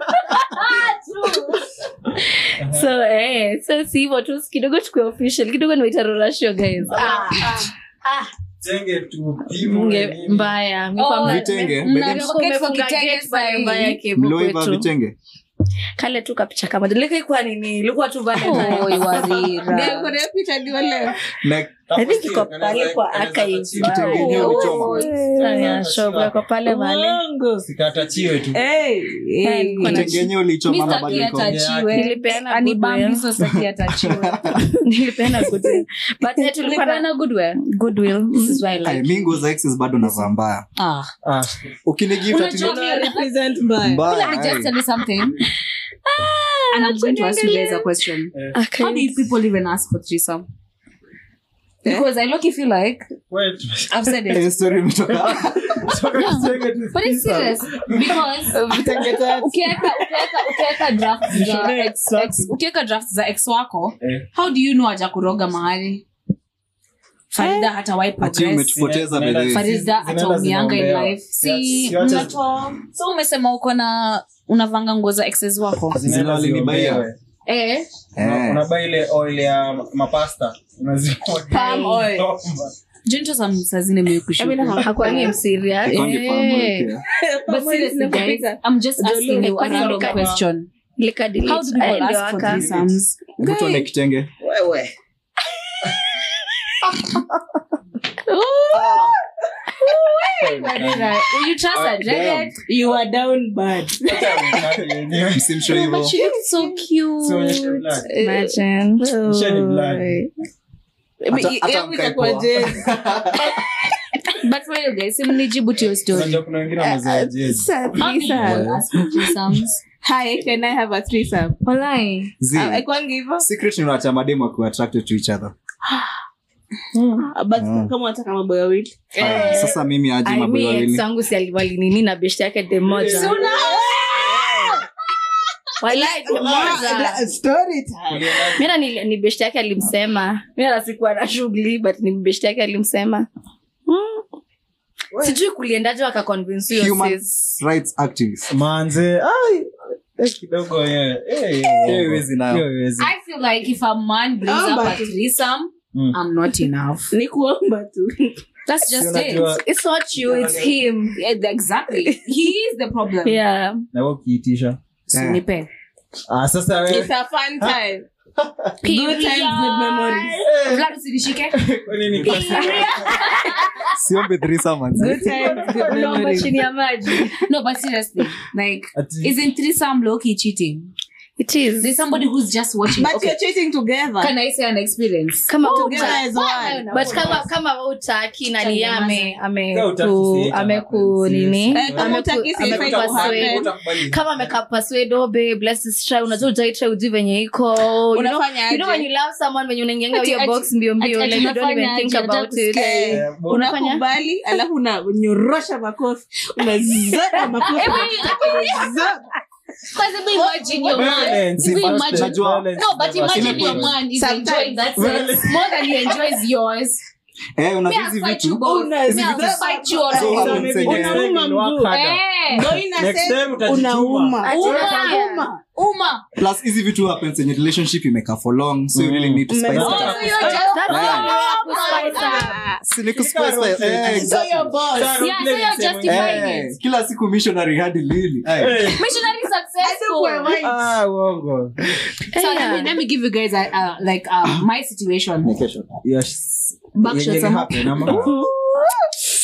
so eh, so si hivo tu kidogo tukue official kidogo niwaitarorasho guys ah, Munge- mbaya Mi Oh, kwamba- vitenge Mm, Bedem- na- Pocket umefunga for kitenge gate pale sahi. mbaya kivu mlioiva kwetu. vitenge kale tu kapicha kama likaikuwa nini ilikuwa tu Oh, Valentine. Iwarira. Kuna picha ndio leo. Na- I think iko pale kwa archive. Kitenge yenyewe ulichoma. Oh, yeah, show iko pale mahali. Uongo. sikatachiwe tu Hey, Eh, hey. nilikuwa na- kitenge yenyewe ulichoma Mi ama sitaki bado iko? atachiwe. Nilipeana Anibambi, goodwill. so sitaki atachiwe. Nilipeana goodwill. But eh, tulikuwa na Tulipeana goodwill. goodwill. This is why I Ay, like mi nguo za exes bado navaa mbaya Ah. Ah, ukinigift ati Unajua ni- mi- Represent mbaya. mbaya, Let me just ay. tell you something. And I'm going to ask you guys a question. Okay. How do you people even ask for threesome? Because I look if you like, wait. I've said it. Eh, story imetoka But it's serious because ukiweka ukiweka ukiweka draft za ex, ex, ukiweka draft za ex wako Eh. how do you know aja kuroga mahali farida hata wai ati progress umetupoteza Zinaenda- bedhe farida Zinaenda ataumianga in zinaombewa. life si Si- siwache- mnatoa so umesema uko na unavanga nguo za exes wako Zinaenda Zile walinibaia. ziombewe. eh Una- Eh. unabaa ile oil ya mapasta Unaziomba. Palm oil. jonto sa sazine meukushuku Hakuangi mserious. Ikonge Eh. palm oil pia. but seriously guys i'm just asking you a Kwani random lika- question Lika delete. how do people Eh, ndio ask for waka. threesomes Hebu tuone kitenge will you trust a jacket You are down bad. msimsho hivo but she looks so cute Sionyeshe blood. Imagine. Shade blood. Hata- hata Yangu mkae itakuwa poa. jezi. but for you guys simnijibu to your story Unajua kuna wengine wamezoea jezi. how do people ask for threesomes Hi, can I have a threesome? walai Zi, Ah, haikuangi hivyo? secret ni unacha mademu akiwa attracted to each other Ah, but Mm. kama unataka mambo ya wawili. Haya, sasa mimi aje Ai, mambo mi wawili ex wangu si ali- walinini na beshte yake de moja Walai, de moja. Story time. Mira ni, ni beshte yake alimsema mira sikuwa na shughuli but ni beshte yake alimsema mm. sijui kuliendaje wakaconvince huyo Human sis. rights activist manze ai, eh, kidogo eh, eh, Hiyo iwezi nayo. hiyo iwezi. i feel like if a man brings Ah, up a but- threesome Mm. i'm not enough ni kuomba tu that's just Si it unajua- It's not you, it's him. Yeah, exactly he is the problem Yeah. na wewe ukiitisha So Eh. nipe ah, sasa wewe It's a fun time. Good times, good memories. Vlad usinishike kwa nini kwa- siombe threesome manze. Good times, good Unaomba memories. chini ya maji. no but seriously like Ati- isn't threesome low-key cheating It is. there's somebody who's just watching But okay you're cheating together. can i say an experience Kama Together uta- as one. but kama kama wewe utaki nani Chanya ame ame Kama utaki ku si it ame ku happens, nini yes. Eh, kama Ame utaki ku- si ame ifai ku kuhappen. persuade. Utakubali. kama ameka persuade oh babe let's just try unajua ujai try ujui venye iko you know, Unafanya you know aje? when you love someone when unaingianga Ati- hiyo ati- box mbio mbio ati- like you don't even unafanya think aje? about Nataka it kusikia. Eh, bo- Unafanya? unakubali alafu unanyorosha makofi unazaba makofi Unazaba. Because even imagine your man. Violence, Even first imagine. step, violence No, but never imagine step. your man is Sometimes. enjoying that sex more than he enjoys yours. Eh, Me, unajua I'll hizi fight you vitu both. Me, I'll Unazaba fight you all So over. happens again. Unauma mguu. Eh, Ndio ina Next say time utajituma. unauma. Ati- Unauma. Uma. plus hizi vitu happens in your relationship imekaa for long so you really need to spice it Oh, Oh, up so you're just That's Yeah. all. Spice up. Si ni kuspice up. Eh, So exactly. your boss. Yeah, so you're justifying Eh, it. kila siku missionary hadi lini Ay. Eh, Missionary successful. ah, uongo. So let me let me give you guys a, a like um, my situation. Yes. Backshot Yenye some- happen, ama?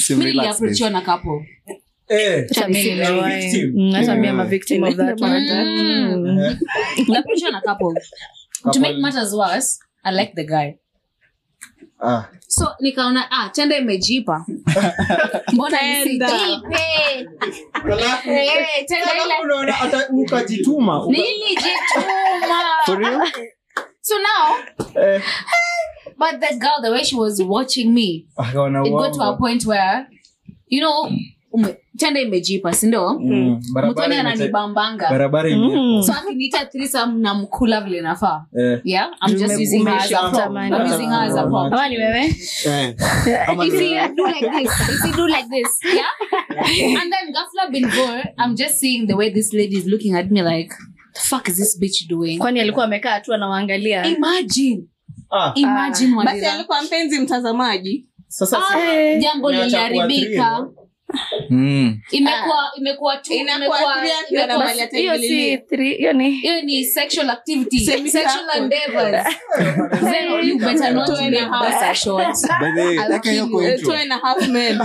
Sim, relax, niliaprochiwa na couple Eh, Hata mimi ni niliwahi. victim. Mm, hata mimi Yeah. am a victim of that one. Mm. niliaprochiwa na couple to make matters worse i like the guy Ah, so nikaona ah tenda imejipa mbona Tenda. nisijipe alafu- Eh, tenda ile alafu unaona hata ukajituma uka- nilijituma For real? so now eh, but the girl the way she was watching me akaona it got to a uongo. point where you know ume, tenda imejipa sindio Mm, barabara mtoni imete- ananibambanga barabara ime- Mm. so akiniita threesome na mkula vile nafaa eh, yeah i'm just Ume- using her as a prop umeshikamana. i'm using her as a prop Ama ni wewe Eh. Ama if ni- you do like this, if you do like this, yeah. And then Gafla bin Vor, I'm just seeing the way this lady is looking at me like, the fuck is this bitch doing? kwani alikuwa amekaa tu anawaangalia Imagine, ah, imagine basi Wadira. alikuwa mpenzi mtazamaji sasa Ah, Eh, jambo Umeacha kuwa liliharibika three, Mm. imekuwa imekuwa tu Inakuwa imekuwa- three akiwa imekuwa- na mali hiyo si three- hiyo ni hiyo ni sexual activity Semi sexual circle. endeavors Zeno, you better not Two and a make half. this a short By the way, I'll eka hiyo kill kwa you. intro. two and a half men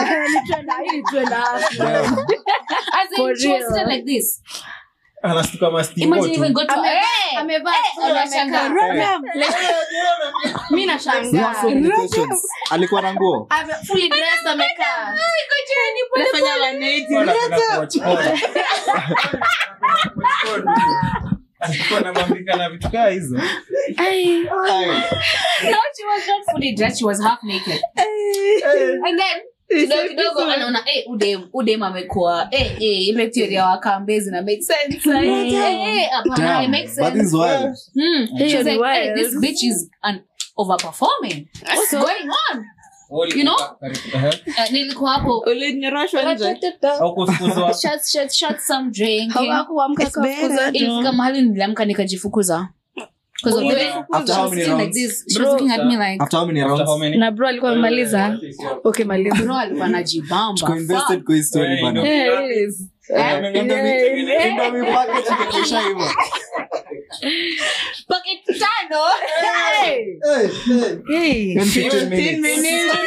as in For she was real. sitting like this anastuka mastingo imagine tu. even go to hey! amevaa tu, unashangaa. amekaa. mi We have so nashangaa many questions. alikuwa na nguo Ame- fully dressed amekaa nafanya maneti Wala kuna kuwatch porn. alikuwa anabambika na vitu kaa hizo Ai. no she was not fully dressed she was half naked and then kidogo kidogo anaona eh udem udem amekuwa eh eh ile theory ya wakambezi na make sense eh eh hapana Damn, it makes but this sense is wild. hmm Hiyo she's ni like hey, wild. this bitch is an overperforming what's going on You know? uh, nilikuwa hapo ulinyoroshwa nje au kufukuzwa shots shots shots some drink hawakuamka It's better. kafukuza ilifika mahali niliamka nikajifukuza because of the way After how many she was sitting like rounds? this she was looking at me like After how many After how rounds? many? na bro alikuwa amemaliza okay maliza bro alikuwa anajibamba Tuko invested kwa hii story Eh, bana. ino- Yes. Indomie- Indomie- Indomie packet imekwisha hivyo. Bucket tano Hey. In 15 minutes.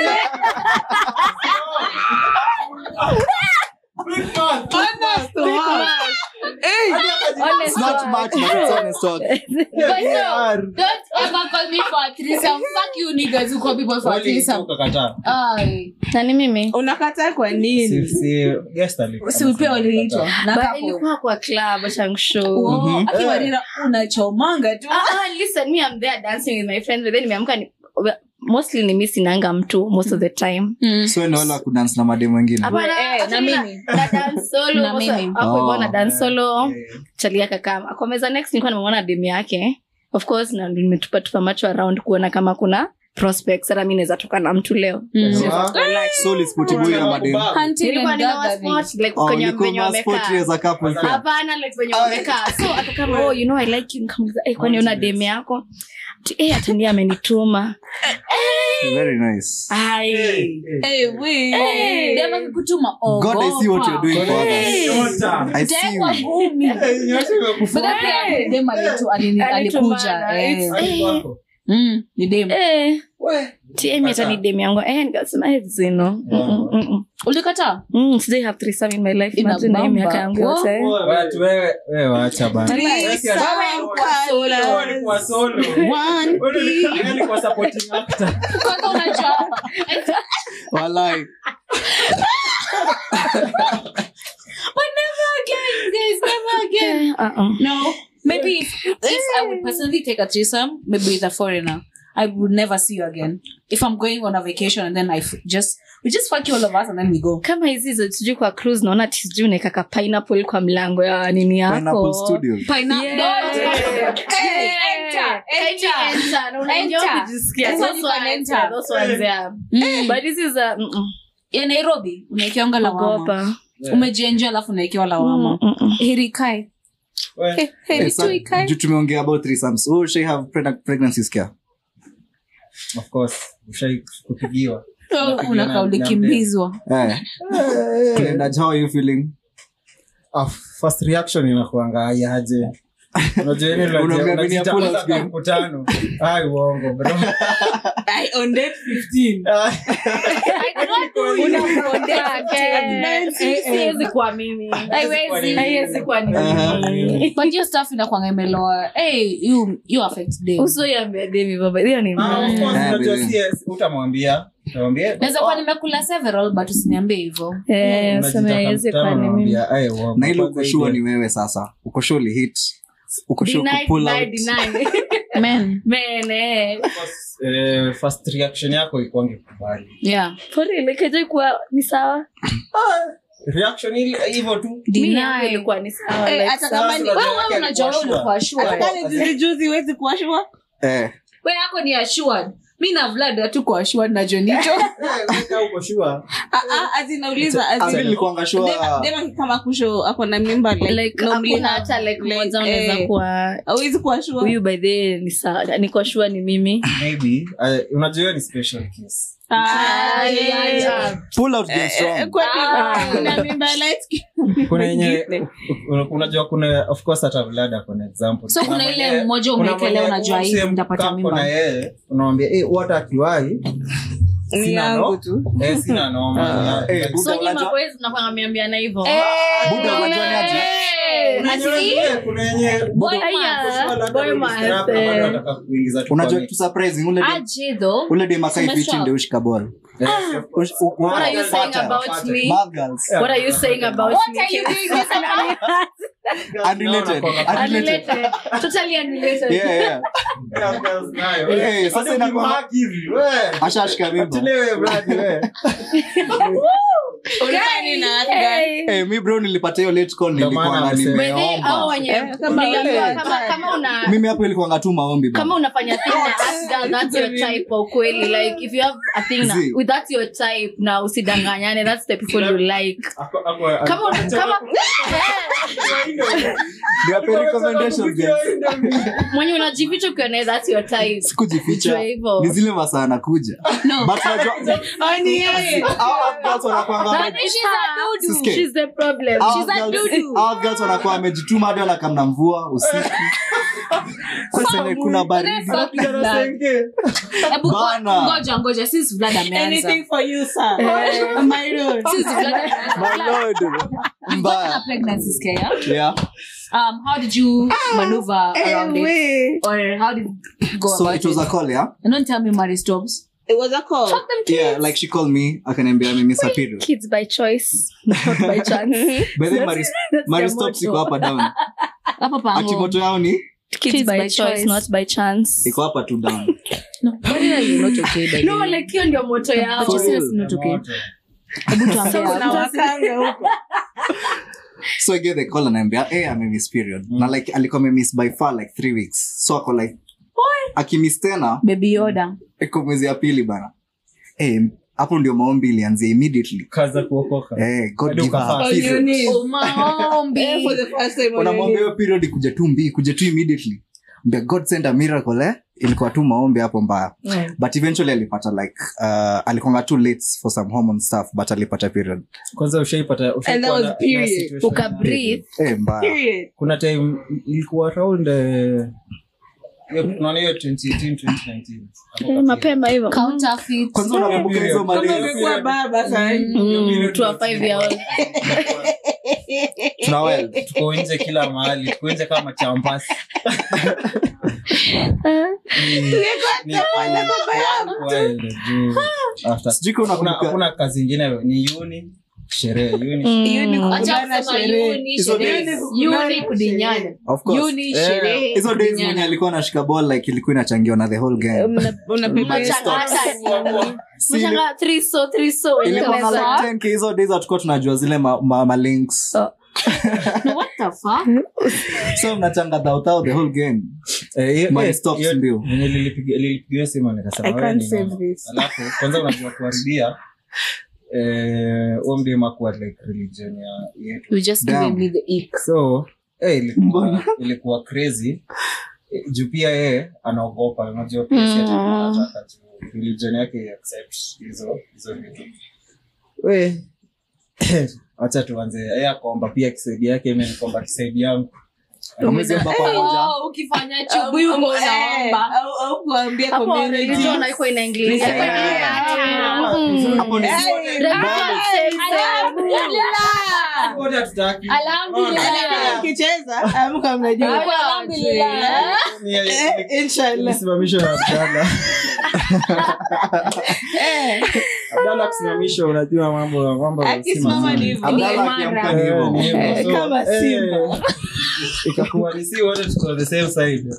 It's not much, but it's honest talk. But no, don't ever call me for a threesome. Fuck you niggas who call people for a Wali threesome. ukakataa. Ay. nani mimi unakataa kwa Si- nini si- guest alikuwa Si pia waliitwa na But couple. ilikuwa kwa club achangshow Oh, akiwarira unachomanga tu Ah, ah, listen, me, I'm there dancing with my friends, but then nimeamka ni- mostly ni mi sinanga mtu most of the time So ni wale wa kudance na mademu wengine. Hapana, Eh, actually na na- mimi. na dance solo, Na most of- mimi. hapo hivyo na Oh. dance solo chalia kakama kwa meza next nilikuwa nimemwona demu yake of course na nimetupa tupa macho around kuona kama kuna prospects hata mi naweza toka na mtu leo So ulispotibui na mademu. Hunting nilikuwa and ninawa gathering. sport like Oh, kwenye ulikuwa venye ma sport wamekaa as a couple pia. hapana like venye wamekaa so akakama oh you know i like you nikamuliza eh kwani una demu yako Ati, eh hata ndiye amenituma Very nice. ai Eh, we. Dem akikutuma, God, I see what you're doing for Nyota. others. I see Tekwa you. ngumi. Nyota imekufa. But then pia dem alitu- alini- Alitumana, alikuja eh. it's- Hadi kwako. Mm, ni dem eh tiemi hata ni demu yangu eh nikasema eh zino Mm, mm, mm, mm. ulikataa Mm, sijai have threesome in my life Ina imagine na hii bamba. miaka yangu yote Watu wewe- wewe waacha bana. Threesome Wewe colors. ulikuwa solo. One Wewe ulikuwa- wewe ulikuwa supporting actor. kwanza unajua Walai. but never again guys never again Eh, uh-uh. no maybe if, if i would personally take a threesome maybe with a foreigner i would never see you again if i'm going on a vacation and then i f- just we just fuck you all of us and then we go kama hizi za sijui kwa cruise naona ati sijui unaekaka pineapple kwa mlango ya nini Pineapple yako Studios. pineapple Yeah. Don't- Hey, enter, enter. Enter, na unaenjoy Enter. kujisikia. That's Those what you can ones, enter. yeah, those ones, yeah. Mm. But this is a- mm-mm. ya nairobi unaekeanga lawama Ogopa. umejienjoa alafu unaekewa lawama Mm, mm, mm. heri ikae Wewe- Eh, sa- juu tumeongea about threesomes. Oh, shall I have preg- pregnancy scare? of course ushai kupigiwa unakaa ulikimbizwa Eh. Glenda, how are you feeling? Ah, first reaction inakuanga yaje unajua yeye ndio Unaambia unajiita- Minneapolis unajiita game. mkutano ai uongo bro I on date 15. siwezi kuwa mimi Haiwezi. haiwezi kuwa ni Aha. mimi but hiyo stuff inakwanga imeloa hey, you, you affect them usioiambia demi baba hiyo ni Ah, of mimi course, Eh, unajua baby. si- utamwambia utamwambia naweza kuwa nimekula several but usiniambie hivyo Eh, Unajitaka useme haiwezi mkutano, kuwa ni mimi unamwambia, ai, uongo. na ile Kwanza ukoshua ile- ni wewe sasa ukoshua ulihit ukoshua Deny, kupull deny, out deny. men Man, eh. eh, first reaction yako ikwange kubali yeah For real, like, haijai kuwa ni sawa reaction ile hivyo tu Mi yangu ilikuwa ni sawa Eh, like, hata sawa. kama ni- Sasa wewe unajua wewe unajua wewe yake ulikuwa Hata sure kama ni juzi juzi huwezi kuwa sure. eh we yako ni assured mi na vlad hatuko assured na jonicho Eh, weka uko sure. Ah, ah, as in nauliza, as in- Mimi nilikuanga sure Dema- Dema kama kusho ako na mimba like, Like, normally hakuna have- hata like like, mmoja unaweza eh, kuwa hauwezi kuwa sure. huyu by the way ni sawa niko shua ni mimi maybe eh, unajua hiyo ni special case Ah, yeah, yeah. pull out game Eh, strong kwani Ah. kuna mimba light skin? kuna yenye Wengine. una- unajua kuna of course hata vlada kuna example so kuna mwenye- ile mmoja kuna umeekelea mwenye unajua hivi umsem nitapata kako na mimba yeye unamwambia eh what akiwai Ni Sina yangu no- tu. eh sina noma Ah, eh, Like, Buda so nyi unajua- maboys mnakwanga mmeambiana hivyo Buda unajua ni aje? kuna yenye- kuna yenye Boy Aya, Labda boy maybe math, strap na eh. bado anataka kuingiza tu unajua kwa kitu surprising ule dem- aje tho ule dem akai Umeshock. fiti ndio ushika ball Yes, of course. Ush- u- what are you u- saying Fata, about fata. me Bad girls. Yeah. what are you saying about What me are you doing this Unrelated. Unrelated. unrelated totally unrelated Yeah, yeah. Yeah, girls nayo. Eh, sasa Hadi inakuwa- ukimhack hivi, we. ashashika mimba Ati wewe, brad, we. Ulifanya nini na watu gani? Eh, mi bro nilipata hiyo late call Ndio maana nilikuwa amesema. By the way, hao nimeomba wenye Eh, kama uliambiwa wewe. kama kama una mimi hapo ilikuwanga tu maombi bana. kama unafanya thing na ask girl that's your type kwa ukweli like if you have a thing na Zee. with that's your type na usidanganyane that's the people you like Ako- ako- kama una- kama Niwape recommendations, guys. mwenye unajificha ukiwa naye that's your type sikujificha Ujue hivyo. ni zile masaa anakuja But unajua- Oh, ni yeye. Hao girls wanakuanga wame- Siske. she's the problem hao she's a girls- dudu hao girls wanakuwa wamejituma hadi wanakamna mvua usiku Sasa kuna baridi Hebu ngo- Bana. ngoja ngoja since vlad ameanza Anything for you, sir. My lord. since vlad My lord. mbaya a pregnancy scare yeah um how did you maneuver around it Wait. or how did you go so about it was a it call yeah and don't tell me Mary stops It was a call. fuck them kids yeah like she called me akaniambia mimi miss a period kids by choice not by chance by the Mary That's Mary their stops motto. iko hapa down hapa ati pango moto yao ni kids by choice not by chance iko hapa tu down no why are you not okay by the no way? like hiyo ndio moto yao But you For say real. it's not okay hebu tuambie So hapo. Unawakanga huko. so I get the call anaambia hey I'm in miss period na like alikuwa amemiss by far like three weeks so ako like akimiss tena baby yoda iko mwezi ya pili bana Eh, hapo ndio maombi ilianzia immediately kaza kuokoka Eh, God Hadi give her a ukafast. On your period. knees. Oh, maombi Eh, for the first time on unamwambia your hiyo period kuja tu mbii kuja tu immediately Mbia, god send a miracle eh? ilikuwa tu maombi hapo mbaya but eventually alipata like uh, alikonga too late for some hormone stuff but alipata period kwanza ushaipata ushaikuwa was na- na period. situation uka ya- breathe eh, mbaya Period. kuna time ilikuwa around eh, hiyo- tunaona hiyo 2018 2019 Hapo Eh, kati. mapema hivyo counterfeit kwanza unakumbuka hizo Kama mali umekuwa baba sahi. Mm, to a five year old tuna wild tuko nje kila mahali tuko nje kama champasi Ni- wild juu. After- sijui kama Hakuna- unakumbuka hakuna kazi ingine ni uni sherehe uni Hiyo ni Mm. Acha kukutana kusema sherehe. uni, Hizo sherehe. days. Uni kudinyana of course uni Eh, sherehe hizo days kudinyana. mwenye alikuwa anashika ball like ilikuwa inachangiwa na the whole gang Una- unapepea Machanga stocks. hata nini. Si- Machanga three so three so ilikuwa na Unaweza- like 10k hizo days hatukuwa tunajua zile ma, ma, ma links Oh. No, what the fuck? so mnachanga dhautao the whole gang Eh, hiyo- Money hiyo- stops hiyo- mbio. venye lilipiga- lilipigiwa simu nikasema I wewe can't ni save noma. this. alafu kwanza unajua kuharibia eh, huo mdema kuwa like religion ya yetu You just Damn. giving me the ick. so eh, ilikuwa, ilikuwa crazy Eh, juu pia yeye anaogopa unajua pia si ati anataka juu religion yake iaccept hizo hizo vitu we wacha tuanze yeye akaomba pia kisaidi yake mimi nikaomba kisaidi yangu Hamwezi omba pamoja Oh, ukifanya chubuyu Au- unaomba au- au kuambia hapo community. religion haiko inaingilia Yeah. Mm. hapo ni Hey, Religion hey, says, alhamdulillah. Wote hatutaki. Alhamdulillah, mkicheza amka mnajua Alhamdulillah. Ni- Eh, inshallah Nisimamishwe na Abdalla. Abdalla kusimamishwa unajua mambo mambo si akisimama mazuri. ni hivyo. Abdalla akiamka ni Eh, hivyo. ni hivyo. Eh, So, kama eh, Simba. ikakuwa ni si wote tuko the same side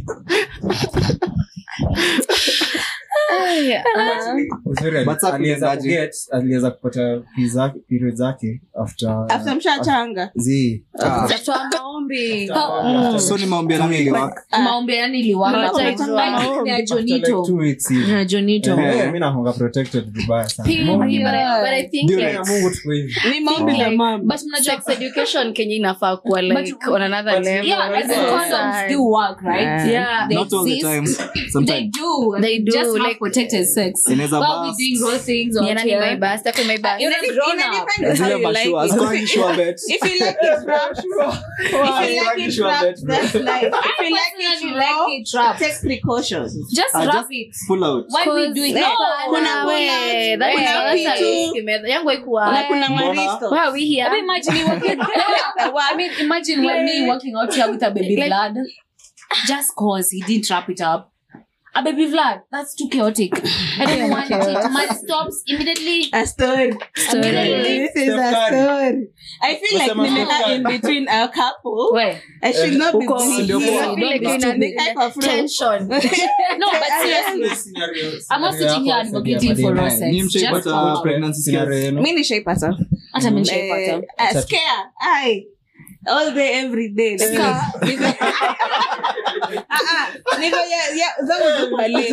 Aya, ah. uzuri ali- But sasa aliweza kuendaje? kuget aliweza kupata pizza- period zake after after mshachanga zi Ah, Tatoa maombi so ni maombi ya nani iliwaka maombi yani iliwaka Maombi. ni ya after like jonito two weeks hivi. Ni ya jonito Eh, eh, mi nakonga protected vibaya sana Pia, Mungu- but I- but I think Ndio. like ya mungu tuko hivi ni maombi la mama but mnajua sex education kenya inafaa kuwa like But- on another but- level yeah as in Yes. condoms do work right Yeah. They not all the exist. time they sometimes do They do, just have like- protected sex Inaweza while we burst. doing raw things or Ni nani whatever. my best? Ako my best. You're a grown up. Inadepend on how zile you like mashua it. hazikuwangi sure bet If you like it wrapped, if you like it wrapped, that's life. If you like it personally raw, like it wrapped. take precautions. just Ah, wrap just it pull out why we Cause- doing Eh, no kuna kuna pull we, out, that is kuna not vitu. a risk method. yangu haikuwa Na kuna Mbona? maristo. why are we here I mean, imagine you working. I mean, imagine when me working out here with a baby Like- Vlad, just cause he didn't wrap it up. A baby Vlad, that's too chaotic. I don't want it. Man stops immediately. A story. Story. This is a Steph Curry. story. I feel like Wasema nimekaa Steph in Curry. between a couple. Where? I should not be Uko- busy. Ndio here. poa. I feel like Don't be you're in a- stupid. Type of room. tension No, but seriously, I'm not sitting here advocating for raw sex. Ni Just mshaipata for pregnancy scares? mi nishaipata hata mimi Eh, nishaipata. ah, scare. Ai. all day every day Niko- niko- Ah, ah, niko ya- ya- zangu ziko late.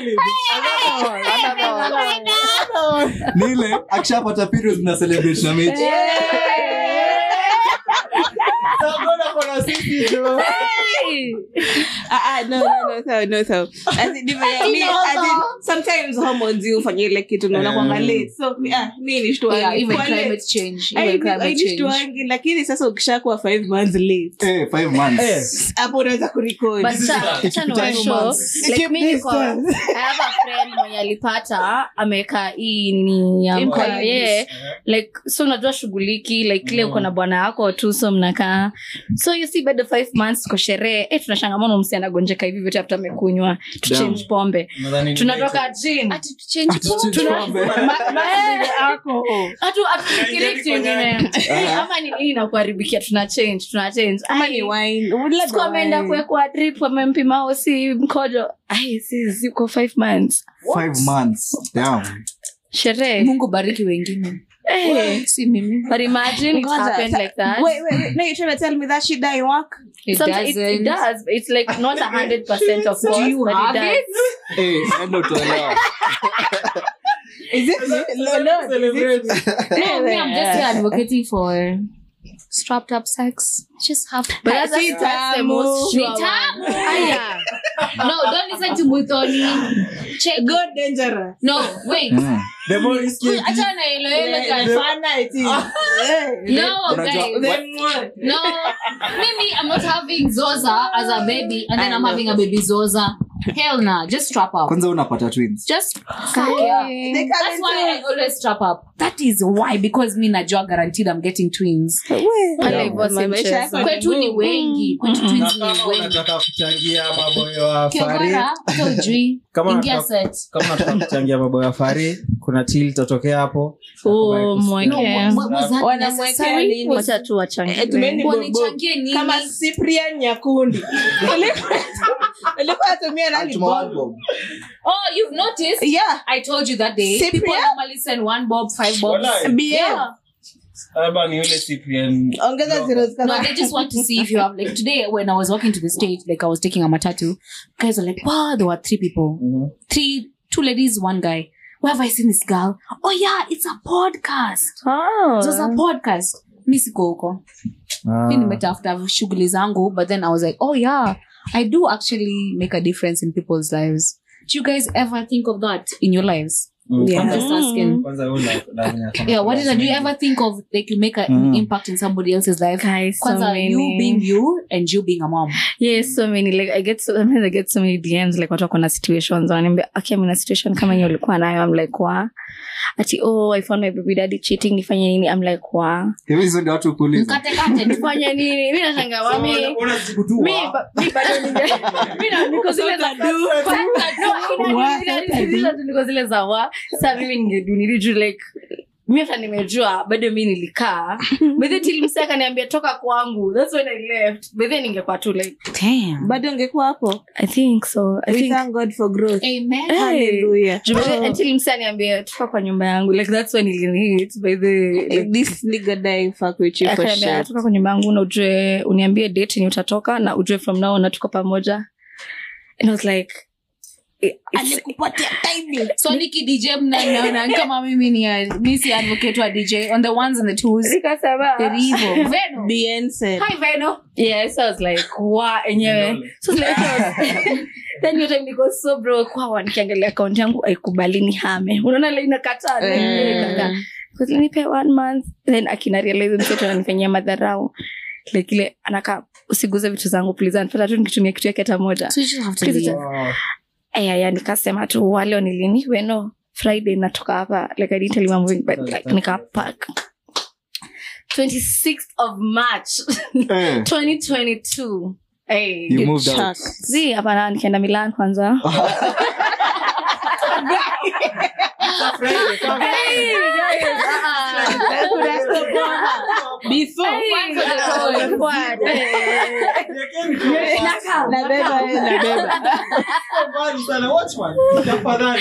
ni ile akishapata periods na celebrate na mechi Ah, ah, no, no, no, so, no, so. As in, ndivyo ya- mi- as in, sometimes hormones hufanya ile kitu naona kwanga late. So, ah, mi nishtuangi. Yeah, even Kwa late. climate change. Ai, Even climate ai, change. nishtuangi, lakini sasa ukishakuwa five months late Eh, five months hapo unaweza kurekodi But cha- cha niwaambie show, like Keep mi niko- distance. I have a friend mwenye alipata ameweka hii nini ya Implants. mkono yeah. like so unajua shughuliki like ile uko na bwana wako tu so mnakaa so you see bado five months kwa sherehe eh tunashangamana msi anagonjeka hivi vyote after amekunywa tuchange pombe tunatoka gin Ati to change hatu hatufikiri kitu ingine Eh, ama ni nini nakuharibikia tuna change tuna change ama Ai, ni wine labda siku ameenda wine. kuwekwa drip wamempima osi mkojo ai si ziko five months five months Damn. sherehe mungu bariki wengine Eh, si mimi but imagine it Ngoja, happened ta- like that Wait, wait, wait. No, you're trying to tell me that shit didn't work? It Sometimes it, it doesn't. does. It's like not a hundred percent of course, you but have it does. it? Eh, enda utoelewa. Is it? No, no. No, me, I'm just here advocating for strapped up sex. Just have But that's, Si that's, that's the tamu. most sure Ni one. tamu. Aya. No, don't listen to Muthoni. Check. Go dangerous. No, wait. Mm. The more risky it is, Achana na hilo hilo Eh, guys. fana it is. Eh. No, Unajua- guys. Then what? No, Mimi, I'm not having Zoza as a baby, and then I'm having a baby Zoza. Hell nah, just strap up. kwanza unapata twins Just suck it up. They come That's why I always strap up. That is why, because me najua guaranteed I'm getting twins. Pale hivyo si Maisha mchezo. yako ni Kwetu ni ngumu. wengi, kwetu na twins ni kama wengi. unataka kuchangia maboyo wa fari Kiogara, hata ujui. Kama Ingia unataka- set. kama unataka kuchangia maboyo ya fari kuna til itatokea hapo Oh, No, mweke. wa- was that Wanamwekea necessary? nini? Was- Wacha tu wachangie. Eh, tumeni bobo. wanichangie nini? kama cyprian nyakundi ulikuwa atumia nani Altuma one bob bob. Oh, you've noticed? yeah I told you that day. Cyprian? People normally send one bob, five bobs. Walai. bm Yeah. labda ni yule Cyprian ongeza zero No, they just want to see if you have like today when I was walking to the stage, like I was taking a matatu, guys were like, Wow, there were three people. Mhm. Three two ladies, one guy. Where have I seen this girl? Oh yeah, it's a podcast. Oh. It was a podcast. Mi siko huko. Mi nimetafuta shughuli zangu, but then I was like, oh yeah, I do actually make a difference in people's lives. Do you guys ever think of that in your lives? Mm. Yeah. I'm just asking. Kwanza wewe una- una- una- Yeah, what did do you ever think of like you make an Mm. impact in somebody else's life? Guys, so Kwanza you many. being you and you being a mom. yes so many like i get so sometimes i get so many dms like watu wako na situations wananiambia okay I'm in a situation kama hiyo ulikuwa nayo i'm like wa ati oh i found my baby daddy cheating nifanye nini i'm like wa Hivi hizo ndio watu kuuliza Mkate kate. nifanye nini mi nashangaa So, wami una- unajibu tu, mi wa- ba- mi bado ninge- mi na- niko zile za No, ina- ina- ina- ina- niko zile za wa sa mimi ningedu niliju like mi hata nimejua bado mi nilikaa bedhe till mse akaniambia toka kwangu thats when i left bedhe ningekuwa tu like Damn. bado ungekuwa hapo i think so i we think thank god for growth Amen. Hey. hallelujah Juu bedhe Oh, until mse aniambia toka kwa nyumba yangu like that's when ilinihit by the like, this nigga die fuck with you for akaniambia sure toka kwa nyumba yangu na ujue uniambie date ni utatoka na ujue from now na tuko pamoja and i was like it- it's- alikupatia timing So Nikki DJ mnaona kama mimi ni a- mi si advocate wa DJ on the ones and the twos. Hivyo. Veno. bien said Hi Veno. yeah so i was like wa enyewe so like, I was, then your time niko so bro kwa nikiangalia account yangu haikubali ni hame unaona ile inakataa like, Mm. inakataa. Because nipe one month then akina realize mtoto ananifanyia madharau like ile anaka usiguze vitu zangu please anapata tu nikitumia kitu yake hata moja So you just have to Please, leave. Wow. aya nikasema tu waleo nilini weno friday natoka hapa like i didn't tell you I'm moving but like nikapack 26th of march Eh, 2022 hey. you moved out. Chuck. zi hapana nikienda milan kwanza before nabeba eh, nabeba Mbali sana, watchman. Tafadhali.